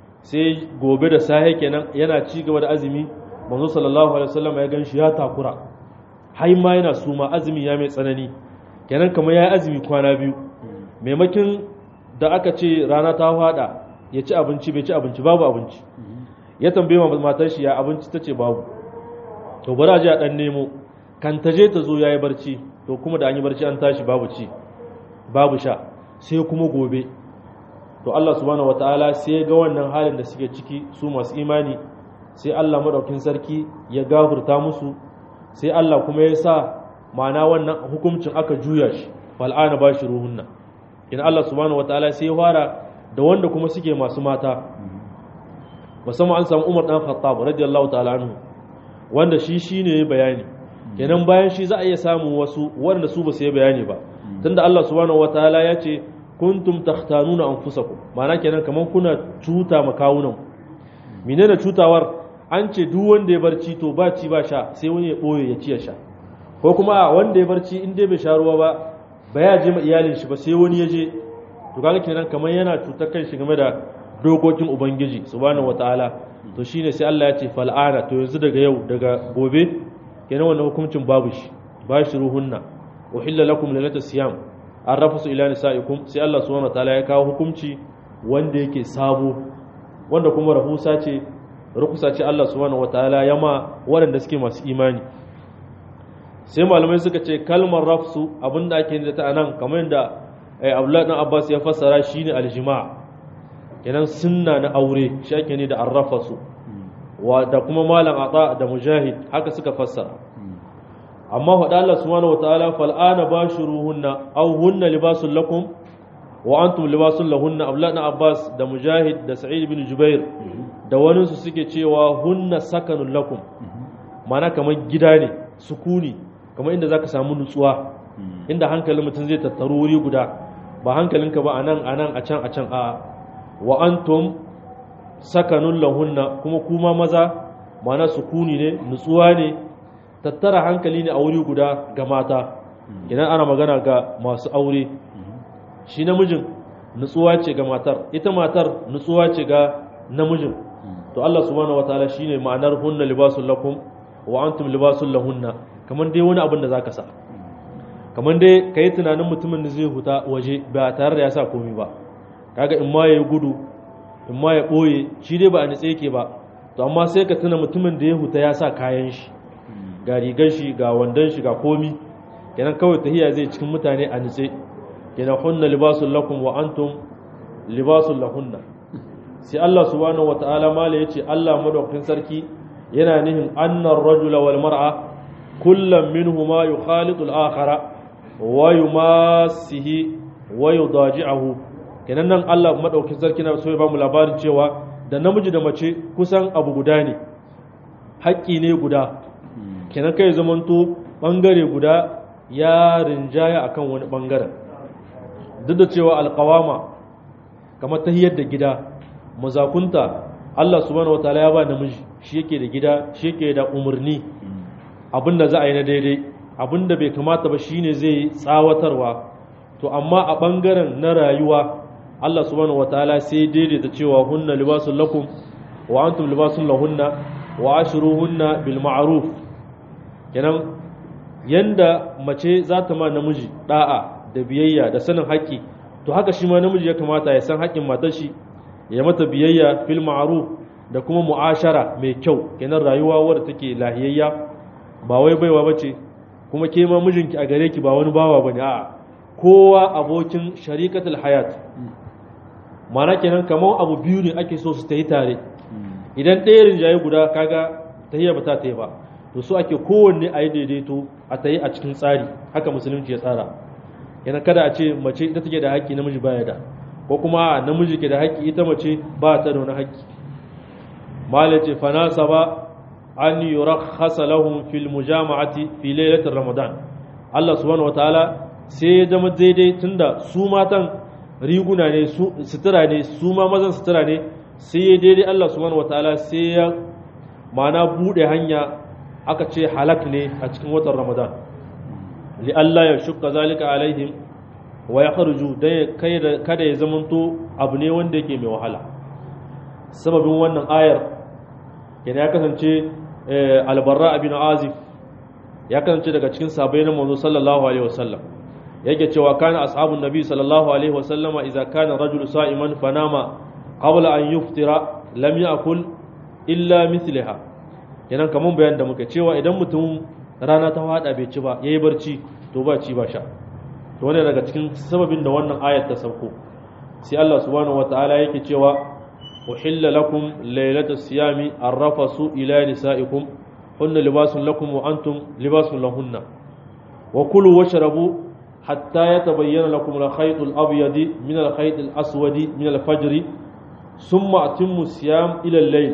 sai gobe da sahe kenan yana ci gaba da azumi manzo sallallahu alaihi wasallam ya ganshi ya takura har ma yana suma azumi ya mai tsanani kenan kamar ya yi azumi kwana biyu maimakin da aka ce rana ta fada ya ci abinci bai ci abinci babu abinci ya tambaye matar shi ya abinci ta ce babu to bari a je a dan nemo kan ta je ta zo ya yi barci to kuma da an yi barci an tashi babu ci babu sha sai kuma gobe to Allah subhanahu wataala sai ya ga wannan halin da suke ciki su masu imani sai Allah madaukin sarki ya gafurta musu sai Allah kuma ya sa ma'ana wannan hukuncin aka juya shi fal'ana ba shi ruhunna in Allah subhanahu wataala sai ya fara da wanda kuma suke masu mata musamman an samu Umar dan Khattab radiyallahu ta'ala anhu wanda shi shine bayani kenan bayan shi za a iya samun wasu wanda su ba su yi bayani ba tunda Allah subhanahu wataala ya ce kuntum takhtanuna anfusakum ma'ana kenan kaman kuna cuta makawunan menene cutawar an ce duk wanda ya barci to ba ci ba sha sai wani ya boye ya ci ya sha ko kuma wanda ya barci in dai bai sha ruwa ba ba ya je ma iyalin shi ba sai wani ya je to kaga kenan kaman yana cutar kan shi game da dokokin ubangiji subhanahu wataala to shine sai Allah ya ce fal'ana to yanzu daga yau daga gobe kenan wannan hukuncin babu shi ba shi ruhunna uhilla lakum lailatul siyam an rafasu ila nisaikum sai Allah subhanahu wataala ya kawo hukunci wanda yake sabo wanda kuma rahusa ce rukusa ce Allah subhanahu wataala ya ma waɗanda suke masu imani sai malamai suka ce kalmar rafsu abinda ake da ta anan kamar yadda Abdullahi dan Abbas ya fassara shine aljima' kenan sunna na aure shi ake ne da arrafa su wa da kuma malam ata da mujahid haka suka fassara amma faɗa Allah subhanahu wataala fal ana bashuruhunna aw hunna libasul lakum wa antum libasul lahunna abdullah ibn abbas da mujahid da sa'id ibn jubair da wani su suke cewa hunna sakanun lakum mana kamar gida ne sukuni kamar inda zaka samu nutsuwa inda hankalin mutum zai tattaru wuri guda ba hankalinka ba anan anan a can a can a wa antum sakanun lahunna kuma kuma maza mana sukuni ne nutsuwa ne tattara hankali ne a wuri guda ga mata idan ana magana ga masu aure shi namijin nutsuwa ce ga matar ita matar nutsuwa ce ga namijin to Allah subhanahu wataala shine ma'anar hunna libasul lakum wa antum libasul lahunna kamar dai wani abin da zaka sa kamar dai kai tunanin mutumin da zai huta waje ba tare da ya sa komai ba kaga in ma yayi gudu in ma ya boye shi dai ba a nitse yake ba to amma sai ka tuna mutumin da ya huta ya sa kayan shi ga rigar shi ga wandon shi ga komi kenan kawai tahiya zai cikin mutane a nitse kenan hunna libasul lakum wa antum libasul lahunna sai Allah subhanahu wataala mala yace Allah madaukakin sarki yana nihin annar rajula wal mar'a kullam minhuma yukhalitu al-akhara wa yumasihi wa yudaji'uhu kenan nan Allah madaukakin sarki na so ya bamu labarin cewa da namiji da mace kusan abu guda ne haƙƙi ne guda kenan kai zamanto bangare guda ya rinjaya akan wani bangaren duk da cewa alƙawama kamar tahiyar da gida mazakunta Allah subhanahu wataala ya ba namiji shi yake da gida shi yake da umarni abinda za a yi na daidai abinda bai kamata ba shine zai tsawatarwa to amma a bangaren na rayuwa Allah subhanahu wataala sai daidaita cewa hunna libasul lakum wa antum libasul lahunna wa ashruhunna bil ma'ruf kenan yanda mace za ta ma namiji da'a da biyayya da sanin haƙƙi to haka shi ma namiji ya kamata ya san haƙƙin matar shi ya mata biyayya fil ma'ruf da kuma mu'ashara mai kyau kenan rayuwa wadda take lahiyayya ba wai baiwa bace kuma ke ma mijinki a gare ki ba wani bawa bane a'a kowa abokin sharikatul hayat mana kenan kamar abu biyu ne ake so su tayi tare idan ɗaya rinjaye guda kaga tahiyya ba ta tayi ba to so ake kowanne a yi daidaito a tayi a cikin tsari haka musulunci ya tsara yana kada a ce mace ita take da haƙƙi namiji baya da ko kuma namiji ke da haƙƙi ita mace ba ta da wani haƙƙi malace fanasa ba an yurakhasa lahum fil mujama'ati fi lailatul ramadan Allah subhanahu wataala sai ya zama daidai tunda su matan riguna ne su sutura ne su ma mazan sutura ne sai ya daidai Allah subhanahu wataala sai ya mana bude hanya aka ce halak ne a cikin watan ramadan li Allah ya shukka zalika alaihim wa ya kharuju dan kada ya zamanto abu ne wanda yake mai wahala sababin wannan ayar yana ya kasance albarra abin azif ya kasance daga cikin sabai na manzo sallallahu alaihi wasallam yake cewa kana ashabun nabi sallallahu alaihi wasallam idza kana rajulu sa'iman fanama qabla an yuftira lam ya'kul illa mithliha kenan kaman bayan da muka cewa idan mutum rana ta fada bai ci ba yayi barci to ba ci ba sha to wannan daga cikin sababin da wannan ayat ta sauko sai Allah subhanahu wataala yake cewa uhilla lakum laylatas siyami arrafasu ila nisaikum hunna libasun lakum wa antum libasun lahunna wa kulu washrabu hatta yatabayyana lakum al-khayt al-abyad min al-khayt al-aswad min al-fajr thumma atimmu siyam ila al-layl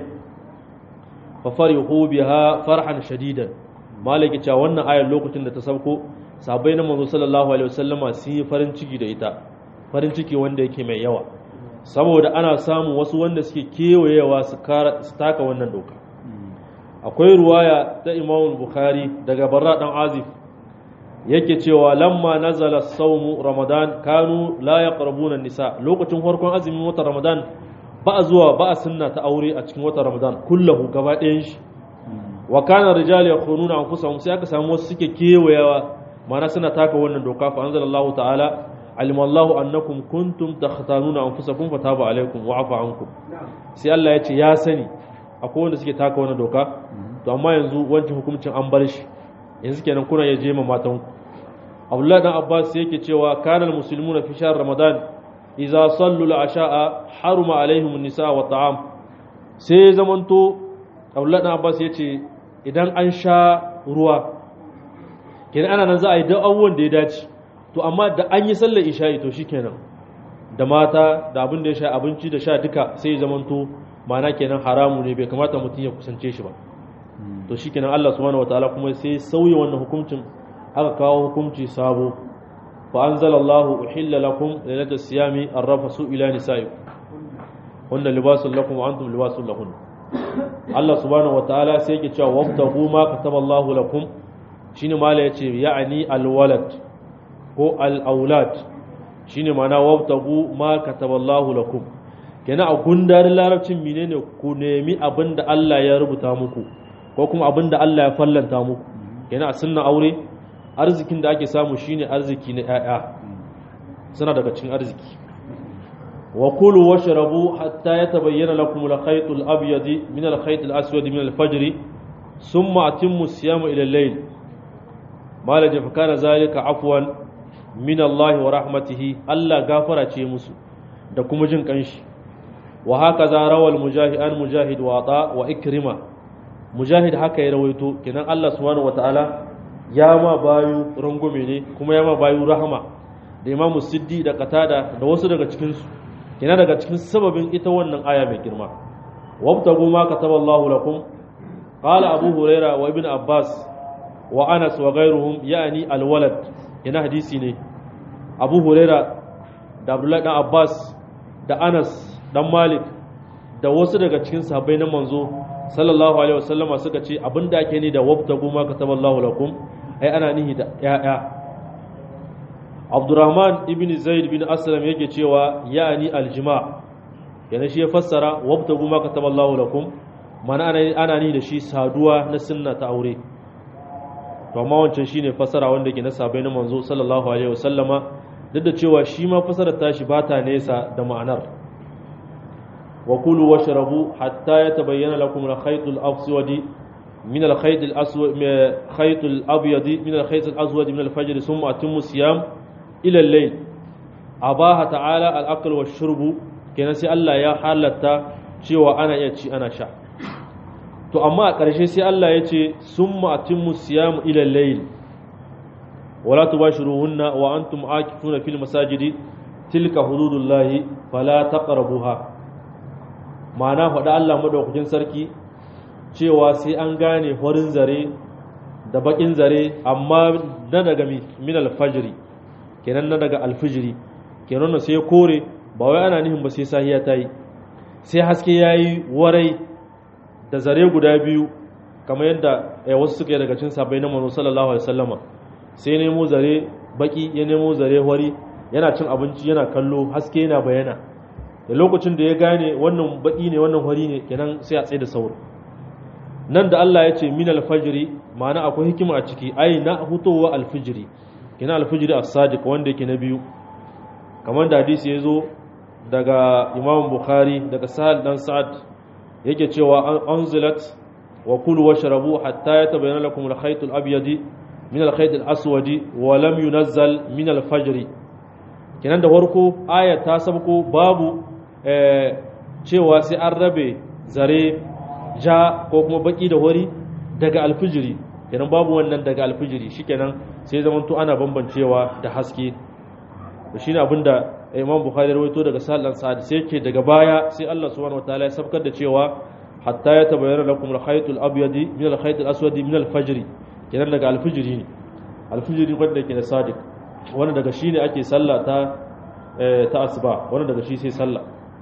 fa farihu biha farhan shadidan malaki cewa wannan ayar lokacin da ta sauko sabai na manzo sallallahu alaihi wasallama sun yi farin ciki da ita farin ciki wanda yake mai yawa saboda ana samun wasu wanda suke kewayewa su taka wannan doka akwai ruwaya ta imam bukhari daga barra dan azif yake cewa lamma nazala sawmu ramadan kanu la yaqrabuna nisa lokacin farkon azumin watan ramadan ba a zuwa ba a sunna ta aure a cikin watan ramadan kullahu gaba ɗayan shi wa kana rijal yakhununa anfusahum sai aka samu wasu suke kewayawa mana suna taka wannan doka fa anzalallahu ta'ala alima Allahu annakum kuntum takhtanuna anfusakum fataba alaikum wa afa ankum sai Allah ya ce ya sani akwai wanda suke taka wannan doka to amma yanzu wancan hukuncin an bar shi yanzu kenan kuna ya je ma matan ku Abdullah dan Abbas yake cewa kana almuslimuna fi shahr ramadan idza sallu al-asha'a haruma alaihim an-nisa wa ta'am sai zamanto Abdullah ibn Abbas yace idan an sha ruwa kenan ana nan za a yi duk abubuwan da ya dace to amma da an yi sallar isha'i to shikenan da mata da abin da ya sha abinci da sha duka sai ya zamanto mana kenan haramu ne bai kamata mutum ya kusance shi ba to shikenan Allah subhanahu wataala kuma sai sauya wannan hukuncin aka kawo hukunci sabo fa anzalallahu uhilla lakum lailatas siyami arrafasu ila nisaikum hunna libasul lakum wa antum libasul lahun Allah subhanahu wataala sai yake cewa wabtagu ma kataballahu lakum shine mala yace ya'ani alwalad ko al-aulad shine mana wabtagu ma kataballahu lakum kenan a gundarin larabcin menene ku nemi abinda Allah ya rubuta muku ko kuma abinda Allah ya fallanta muku kenan a sunna aure arzikin da ake samu shine arziki na ƴaƴa suna daga cikin arziki wa kulu washrabu hatta yatabayyana lakum al-khayt al-abyad min al-khayt al-aswad min al-fajr thumma atimmu siyama ila al-layl mala fa kana zalika afwan min Allah wa rahmatihi Allah gafara ce musu da kuma jin kanshi wa haka za rawal mujahid an mujahid wa ta wa ikrima mujahid haka ya rawaito kenan Allah subhanahu wataala ya ma bayu rangume ne kuma ya ma bayu rahama da imamu siddi da qatada da wasu daga cikin su kenan daga cikin sababin ita wannan aya mai girma wabtagu ma kataballahu lakum qala abu huraira wa ibn abbas wa anas wa ghayruhum yani alwalad ina hadisi ne abu huraira da abdullahi dan abbas da anas dan malik da wasu daga cikin sahabbai na manzo sallallahu alaihi wasallama suka ce abinda ake ni da wabtagu ma kataballahu lakum ai ana nihi da ya'ya abdurrahman ibn zaid bin aslam yake cewa ya'ani aljima yana shi ya fassara wabtagu ma kataballahu lakum mana ana ni da shi saduwa na sunna ta aure to amma wancan shine fasara wanda ke na sabai na manzo sallallahu alaihi wasallama duk da cewa shi ma fasarar tashi ba ta nesa da ma'anar wa kulu washrabu hatta yatabayyana lakum al-khayt al-aswad min al-khayt al-aswad khayt al-abyad min al-khayt al-aswad min al-fajr thumma atimmu siyam ila al-layl abaha ta'ala al-akl wash-shurb kenan sai Allah ya halatta cewa ana iya ci ana sha to amma a ƙarshe sai Allah ya ce sun ma'atimmu siyamu ilal layl wala tubashiruhunna wa antum akifuna fil masajidi tilka hududullahi fala taqrabuha ma'ana faɗa Allah madaukakin sarki cewa sai an gane horin zare da bakin zare amma na daga min alfajiri kenan na daga alfijiri kenan sai kore ba wai ana nihin ba sai sahiya ta yi sai haske yayi warai da zare guda biyu kamar yadda wasu suka yi daga cin sabai na manu sallallahu alaihi wasallama sai nemo zare baki ya nemo zare wari yana cin abinci yana kallo haske yana bayana da lokacin da ya gane wannan baki ne wannan wari ne kenan sai a tsaye da sauro nan da Allah ya ce min alfajiri ma'ana akwai hikima a ciki ai na hutowa alfijiri kenan alfijiri as-sadiq wanda yake na biyu kamar da hadisi ya zo daga Imam Bukhari daga Sahal dan Sa'ad yake cewa anzilat wa kulu washrabu hatta yatabayyana lakum al-khayt al-abyad min al-khayt al-aswad wa lam yunazzal min al-fajr kenan da farko aya ta sabko babu cewa sai an rabe zare ja ko kuma baki da hori daga alfijiri kenan babu wannan daga alfijiri shikenan sai zamanto ana bambancewa da haske to shine abinda Imam Bukhari rawaito daga Sa'ad Sa'ad sai yake daga baya sai Allah subhanahu wataala ya sabkar da cewa hatta ya tabayyana lakum al-khayt al-abyad min al-khayt al-aswad min al-fajr kenan daga al-fajr ne al-fajr wanda ke da sadiq wanda daga shi ne ake sallah ta ta asuba wanda daga shi sai sallah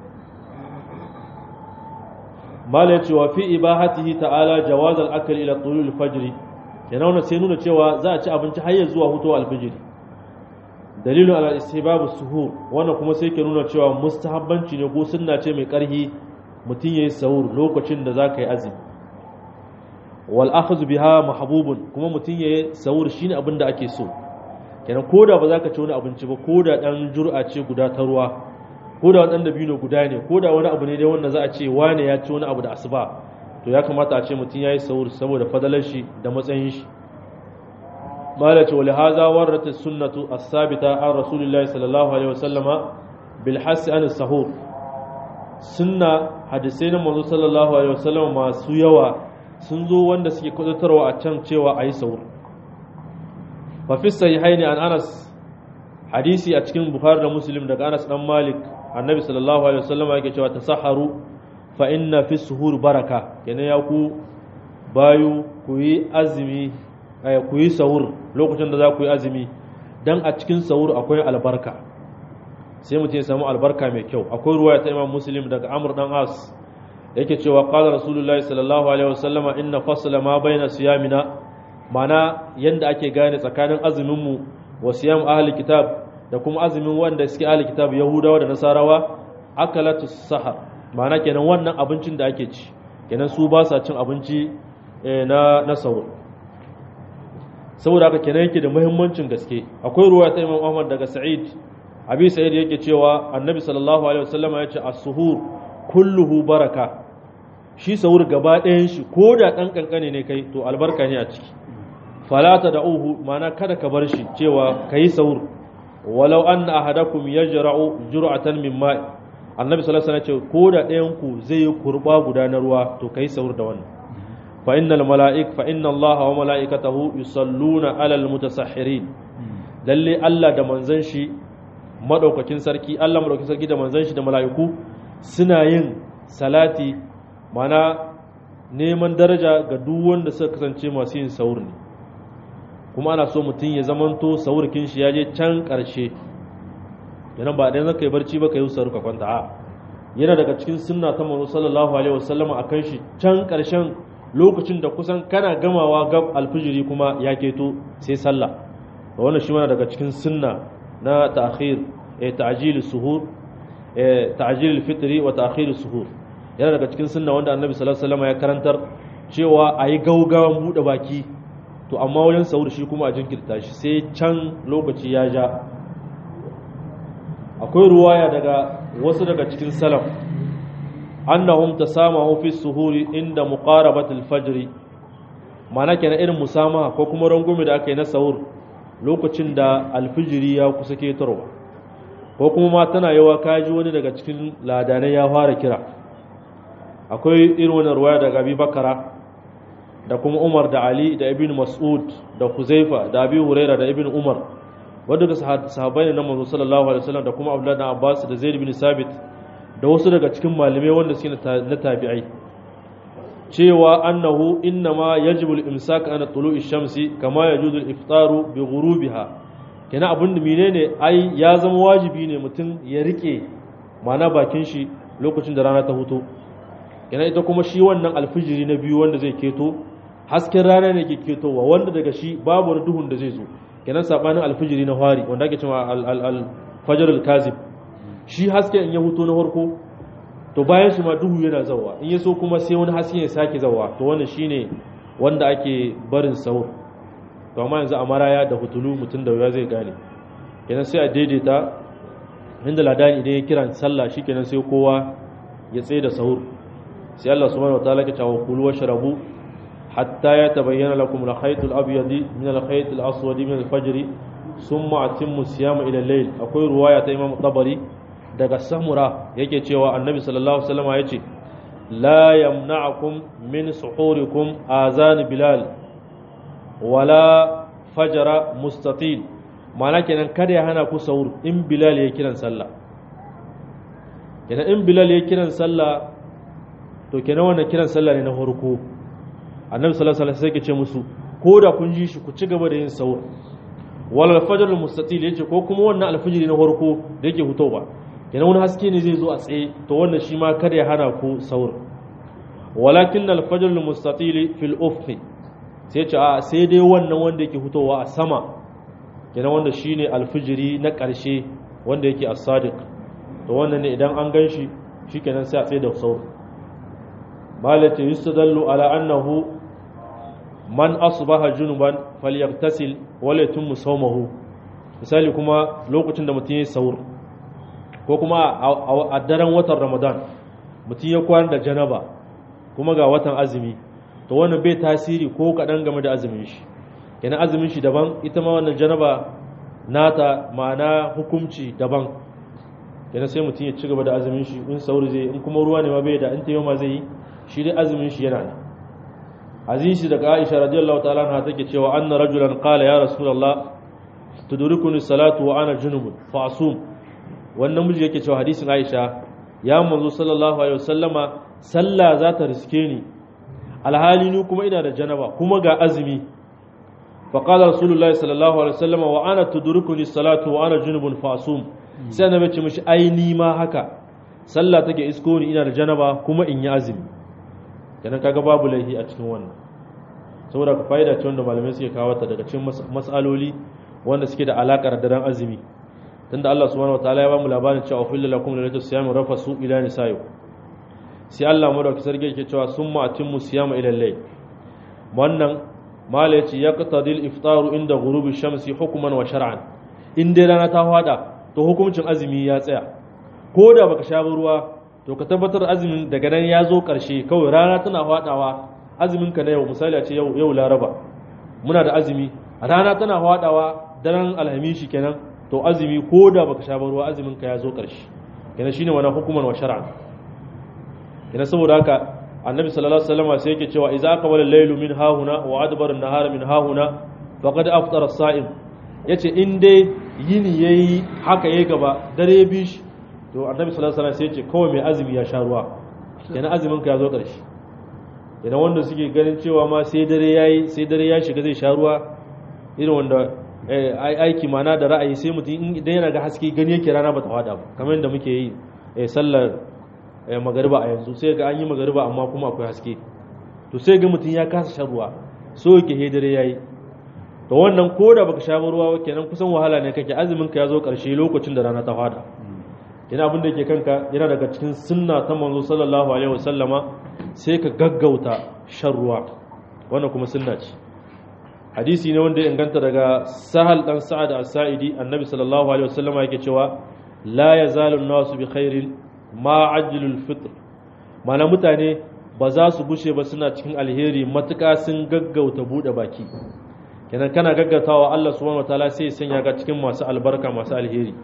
mala yace wa fi ibahatihi ta'ala jawaz al-akl ila tulul al-fajr kenan wannan sai nuna cewa za a ci abinci har ya zuwa hutuwa al-fajr dalilin ala istihbabu suhur wannan kuma sai ke nuna cewa mustahabbanci ne ko sunna ce mai karhi mutum yayi sahur lokacin da zaka yi azumi wal akhadhu biha mahbubun kuma mutum yayi sahur shine abin da ake so kenan koda ba zaka ci wani abinci ba koda dan jur'a ce guda ta ruwa koda wani dan dabino guda ne koda wani abu ne dai wanda za a ce wane ya ci wani abu da asuba to ya kamata a ce mutum yayi sahur saboda fadalar shi da matsayin shi malace wa lihaza warrat as-sunnatu as-sabita an rasulillahi sallallahu alaihi wasallama bil hasi an sahur sunna hadisai na manzo sallallahu alaihi wasallam masu yawa sun zo wanda suke kudutarwa a can cewa ayi sahur fa fi sahihaini an Anas hadisi a cikin Bukhari da Muslim daga Anas dan Malik annabi sallallahu alaihi wasallam yake cewa tasaharu fa inna fi suhur baraka kenan ya ku bayu ku yi azumi ku yi sahur lokacin da za ku yi azumi dan a cikin sahur akwai albarka sai mutum ya samu albarka mai kyau akwai ruwaya ta Imam Muslim daga Amr dan As yake cewa qala Rasulullahi sallallahu alaihi wasallama inna fasla ma baina siyamina mana yanda ake gane tsakanin azumin mu wa siyam ahli kitab da kuma azumin wanda suke ahli kitab Yahudawa da Nasarawa akalatu sahar mana kenan wannan abincin da ake ci kenan su ba sa cin abinci na na sahur saboda haka kenan yake da muhimmancin gaske akwai ruwa ta Imam Ahmad daga Sa'id Abi Sa'id yake cewa Annabi sallallahu alaihi wasallam ya ce as-suhur kulluhu baraka shi sahur gaba ɗayan shi ko da ɗan kankane ne kai to albarka ne a ciki falata da uhu mana kada ka bar shi cewa kai sahur walau anna ahadakum yajra'u jur'atan min ma'i Annabi sallallahu alaihi wasallam ya ce ko da ɗayan ku zai yi kurba guda na ruwa to kai sahur da wannan فإن الملائك فإن الله وملائكته يصلون على المتسحرين lalle Allah da manzon shi madaukakin sarki Allah madaukakin sarki da manzon shi da mala'iku suna yin salati mana neman daraja ga duk wanda suka kasance masu yin sahur ne kuma ana so mutum ya zamanto sahurkin shi ya je can karshe yana ba dan zaka yi barci ba ka yi sahur ka kwanta a yana daga cikin sunna ta manzo sallallahu alaihi wasallam akan shi can karshen lokacin da kusan kana gamawa gab alfijiri kuma ya keto sai sallah da wannan shi mana daga cikin sunna na ta'khir eh ta'jil suhur eh ta'jil fitri wa ta'khir suhur yana daga cikin sunna wanda annabi sallallahu alaihi wasallam ya karantar cewa ayi gaugawan bude baki to amma wajen sahur shi kuma a jinkirta shi sai can lokaci ya ja akwai ruwaya daga wasu daga cikin salaf annahum tasamahu fi suhuri inda muqarabatil fajr mana kenan irin musamaha ko kuma rangume da aka yi na sahur lokacin da alfijiri ya kusa ketarwa ko kuma ma tana yawa kaji wani daga cikin ladanai ya fara kira akwai irin wannan ruwaya daga Abi Bakara da kuma Umar da Ali da Ibn Mas'ud da Huzaifa da Abi Huraira da Ibn Umar wanda ga sahabbai ne na manzo sallallahu alaihi wasallam da kuma Abdullah bin Abbas da Zaid bin Sabit da wasu daga cikin malamai wanda suke na tabi'ai cewa annahu innama yajibu al-imsak an tulu'i shamsi kama yajuzu al-iftaru bi ghurubiha kenan abin da menene ai ya zama wajibi ne mutum ya rike mana bakin shi lokacin da rana ta huto kenan ita kuma shi wannan alfijiri na biyu wanda zai keto hasken rana ne ke ketowa wanda daga shi babu wani duhun da zai zo kenan sabanin alfijiri na fari wanda ake cewa al-fajr al-kazib shi haske in ya huto na farko to bayan shi ma duhu yana zawa in ya so kuma sai wani haske ya sake zawa to wannan shine wanda ake barin sahur to amma yanzu a maraya da hutulu mutum da wuya zai gane kenan sai a daidaita inda ladani idan ya kiran sallah shikenan sai kowa ya tsaye da sahur sai Allah subhanahu wataala ya ce wa kulu washrabu hatta yatabayyana lakum al-khayt al-abyad min al-khayt al-aswad min al-fajr thumma atimmu siyama ila al-layl akwai ruwaya ta Imam Tabari daga samura yake cewa annabi sallallahu alaihi wasallam ya ce la yamna'akum min suhurikum azan bilal wala fajara mustatil mana kenan kada ya hana ku sahur in bilal ya kiran sallah kenan in bilal ya kiran sallah to kenan wannan kiran sallah ne na farko annabi sallallahu alaihi wasallam sai ya ce musu ko da kun ji shi ku ci gaba da yin sahur wala fajr mustatil yace ko kuma wannan alfijiri na farko da yake hutowa kenan wani haske ne zai zo a tsaye to wannan shi ma kada ya hana ku saur walakin alfajr almustatil fil ufq sai ce a sai dai wannan wanda yake fitowa a sama kenan wanda shine alfijiri na ƙarshe wanda yake as-sadiq to wannan ne idan an ganshi shikenan sai a tsaye da saur malati yustadallu ala annahu man asbaha junuban falyagtasil wala yatimmu sawmahu misali kuma lokacin da mutum ya saur ko kuma a daren watan ramadan mutum ya kwana da janaba kuma ga watan azumi to wannan bai tasiri ko kaɗan game da azumin shi yana azumin shi daban ita ma wannan janaba nata ma'ana hukumci daban kenan sai mutum ya ci gaba da azumin shi in sauri zai in kuma ruwa ne ma bai da in tayo ma zai yi shi dai azumin shi yana nan azizi daga Aisha radiyallahu ta'ala anha take cewa anna rajulan qala ya rasulullah tudurikuni salatu wa ana junubun fa asum wannan miji yake cewa hadisin Aisha ya manzo sallallahu alaihi wasallama sallah za ta riske ni alhali ni kuma ina da janaba kuma ga azumi fa qala rasulullahi sallallahu alaihi wasallama wa ana tudurikuni salatu wa ana junubun fa asum sai annabi ce mishi ai ni ma haka sallah take isko ni ina da janaba kuma in yi azumi kenan kaga babu laifi a cikin wannan saboda ka fa'ida ce wanda malamai suke kawo ta daga cikin mas'aloli wanda suke da alakar da ran azumi tunda Allah subhanahu wataala ya ba mu labarin cewa ufilla lakum lalatu siyam rafasu ila nisaikum sai Allah madauki sarki yake cewa summa atimmu siyama ila layl wannan mala yace yaqtadil iftaru inda ghurubi shamsi hukman wa shar'an in dai rana ta fada to hukuncin azumi ya tsaya ko da baka sha ruwa to ka tabbatar azumin daga nan ya zo karshe kawai rana tana fadawa azumin ka na yau misali a ce yau yau laraba muna da azumi rana tana fadawa daren alhamishi kenan to azumi ko da baka sha ruwa azumin ka ya zo karshe kenan shine wannan hukuman wa shar'an kenan saboda haka annabi sallallahu alaihi wasallam sai yake cewa idza aqbala al-laylu min hahuna wa adbara an-nahara min hahuna faqad aftara as-sa'im yace in dai yini yayi haka yayi gaba dare bi shi to annabi sallallahu alaihi wasallam sai yace kawai mai azumi ya sha ruwa kenan azumin ka ya zo karshe kenan wanda suke ganin cewa ma sai dare yayi sai dare ya shiga zai sha ruwa irin wanda aiki mana da ra'ayi sai mutum idan yana ga haske gani yake rana ba ta wada ba kamar yadda muke yi sallar magariba a yanzu sai ga an yi magariba amma kuma akwai haske to sai ga mutum ya kasa shan ruwa so yake he dare yayi to wannan ko da baka sha ruwa kenan kusan wahala ne kake azumin ka ya zo karshe lokacin da rana ta fada ina abin da yake kanka yana daga cikin sunna ta manzo sallallahu alaihi wasallama sai ka gaggauta shan ruwa wannan kuma sunna ce hadisi ne wanda ya inganta daga sahal dan sa'ad as-sa'idi annabi sallallahu alaihi wasallama yake cewa la yazalu an-nasu bi khairin ma ajilul fitr mana mutane ba za su gushe ba suna cikin alheri matuƙa sun gaggauta bude baki kenan kana gaggautawa Allah subhanahu wataala sai ya sanya ga cikin masu albarka masu alheri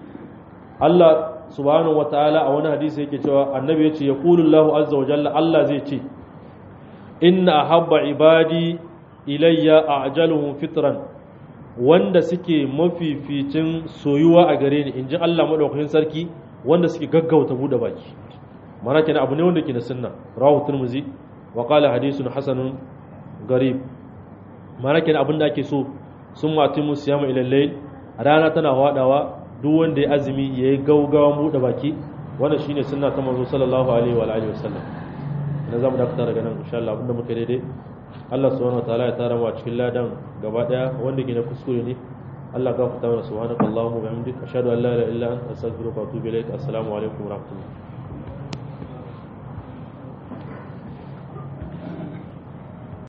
Allah subhanahu wataala a wani hadisi yake cewa annabi yace yaqulu Allahu azza wa jalla Allah zai ce inna ahabba ibadi ilayya a'jaluhum fitran wanda suke mafificin soyuwa a gare ni inji Allah madaukakin sarki wanda suke gaggauta bude baki mana kenan abu ne wanda ke da sunna rawahu tirmizi wa qala hadithun hasanun garib mana kenan abin da ake so sun mati musiyama ila layl rana tana hwadawa duk wanda ya azumi yayi gaugawa bude baki wannan shine sunna ta manzo sallallahu alaihi wa alihi wasallam na zamu dakata daga nan insha Allah abinda muka daidai Allah subhanahu wa ta'ala ya tara mu a cikin ladan gaba daya wanda ke na kuskure ne Allah gafarta mana subhanakallahumma wa bihamdika ashhadu an la ilaha illa anta astaghfiruka wa atubu ilaik assalamu alaikum wa rahmatullahi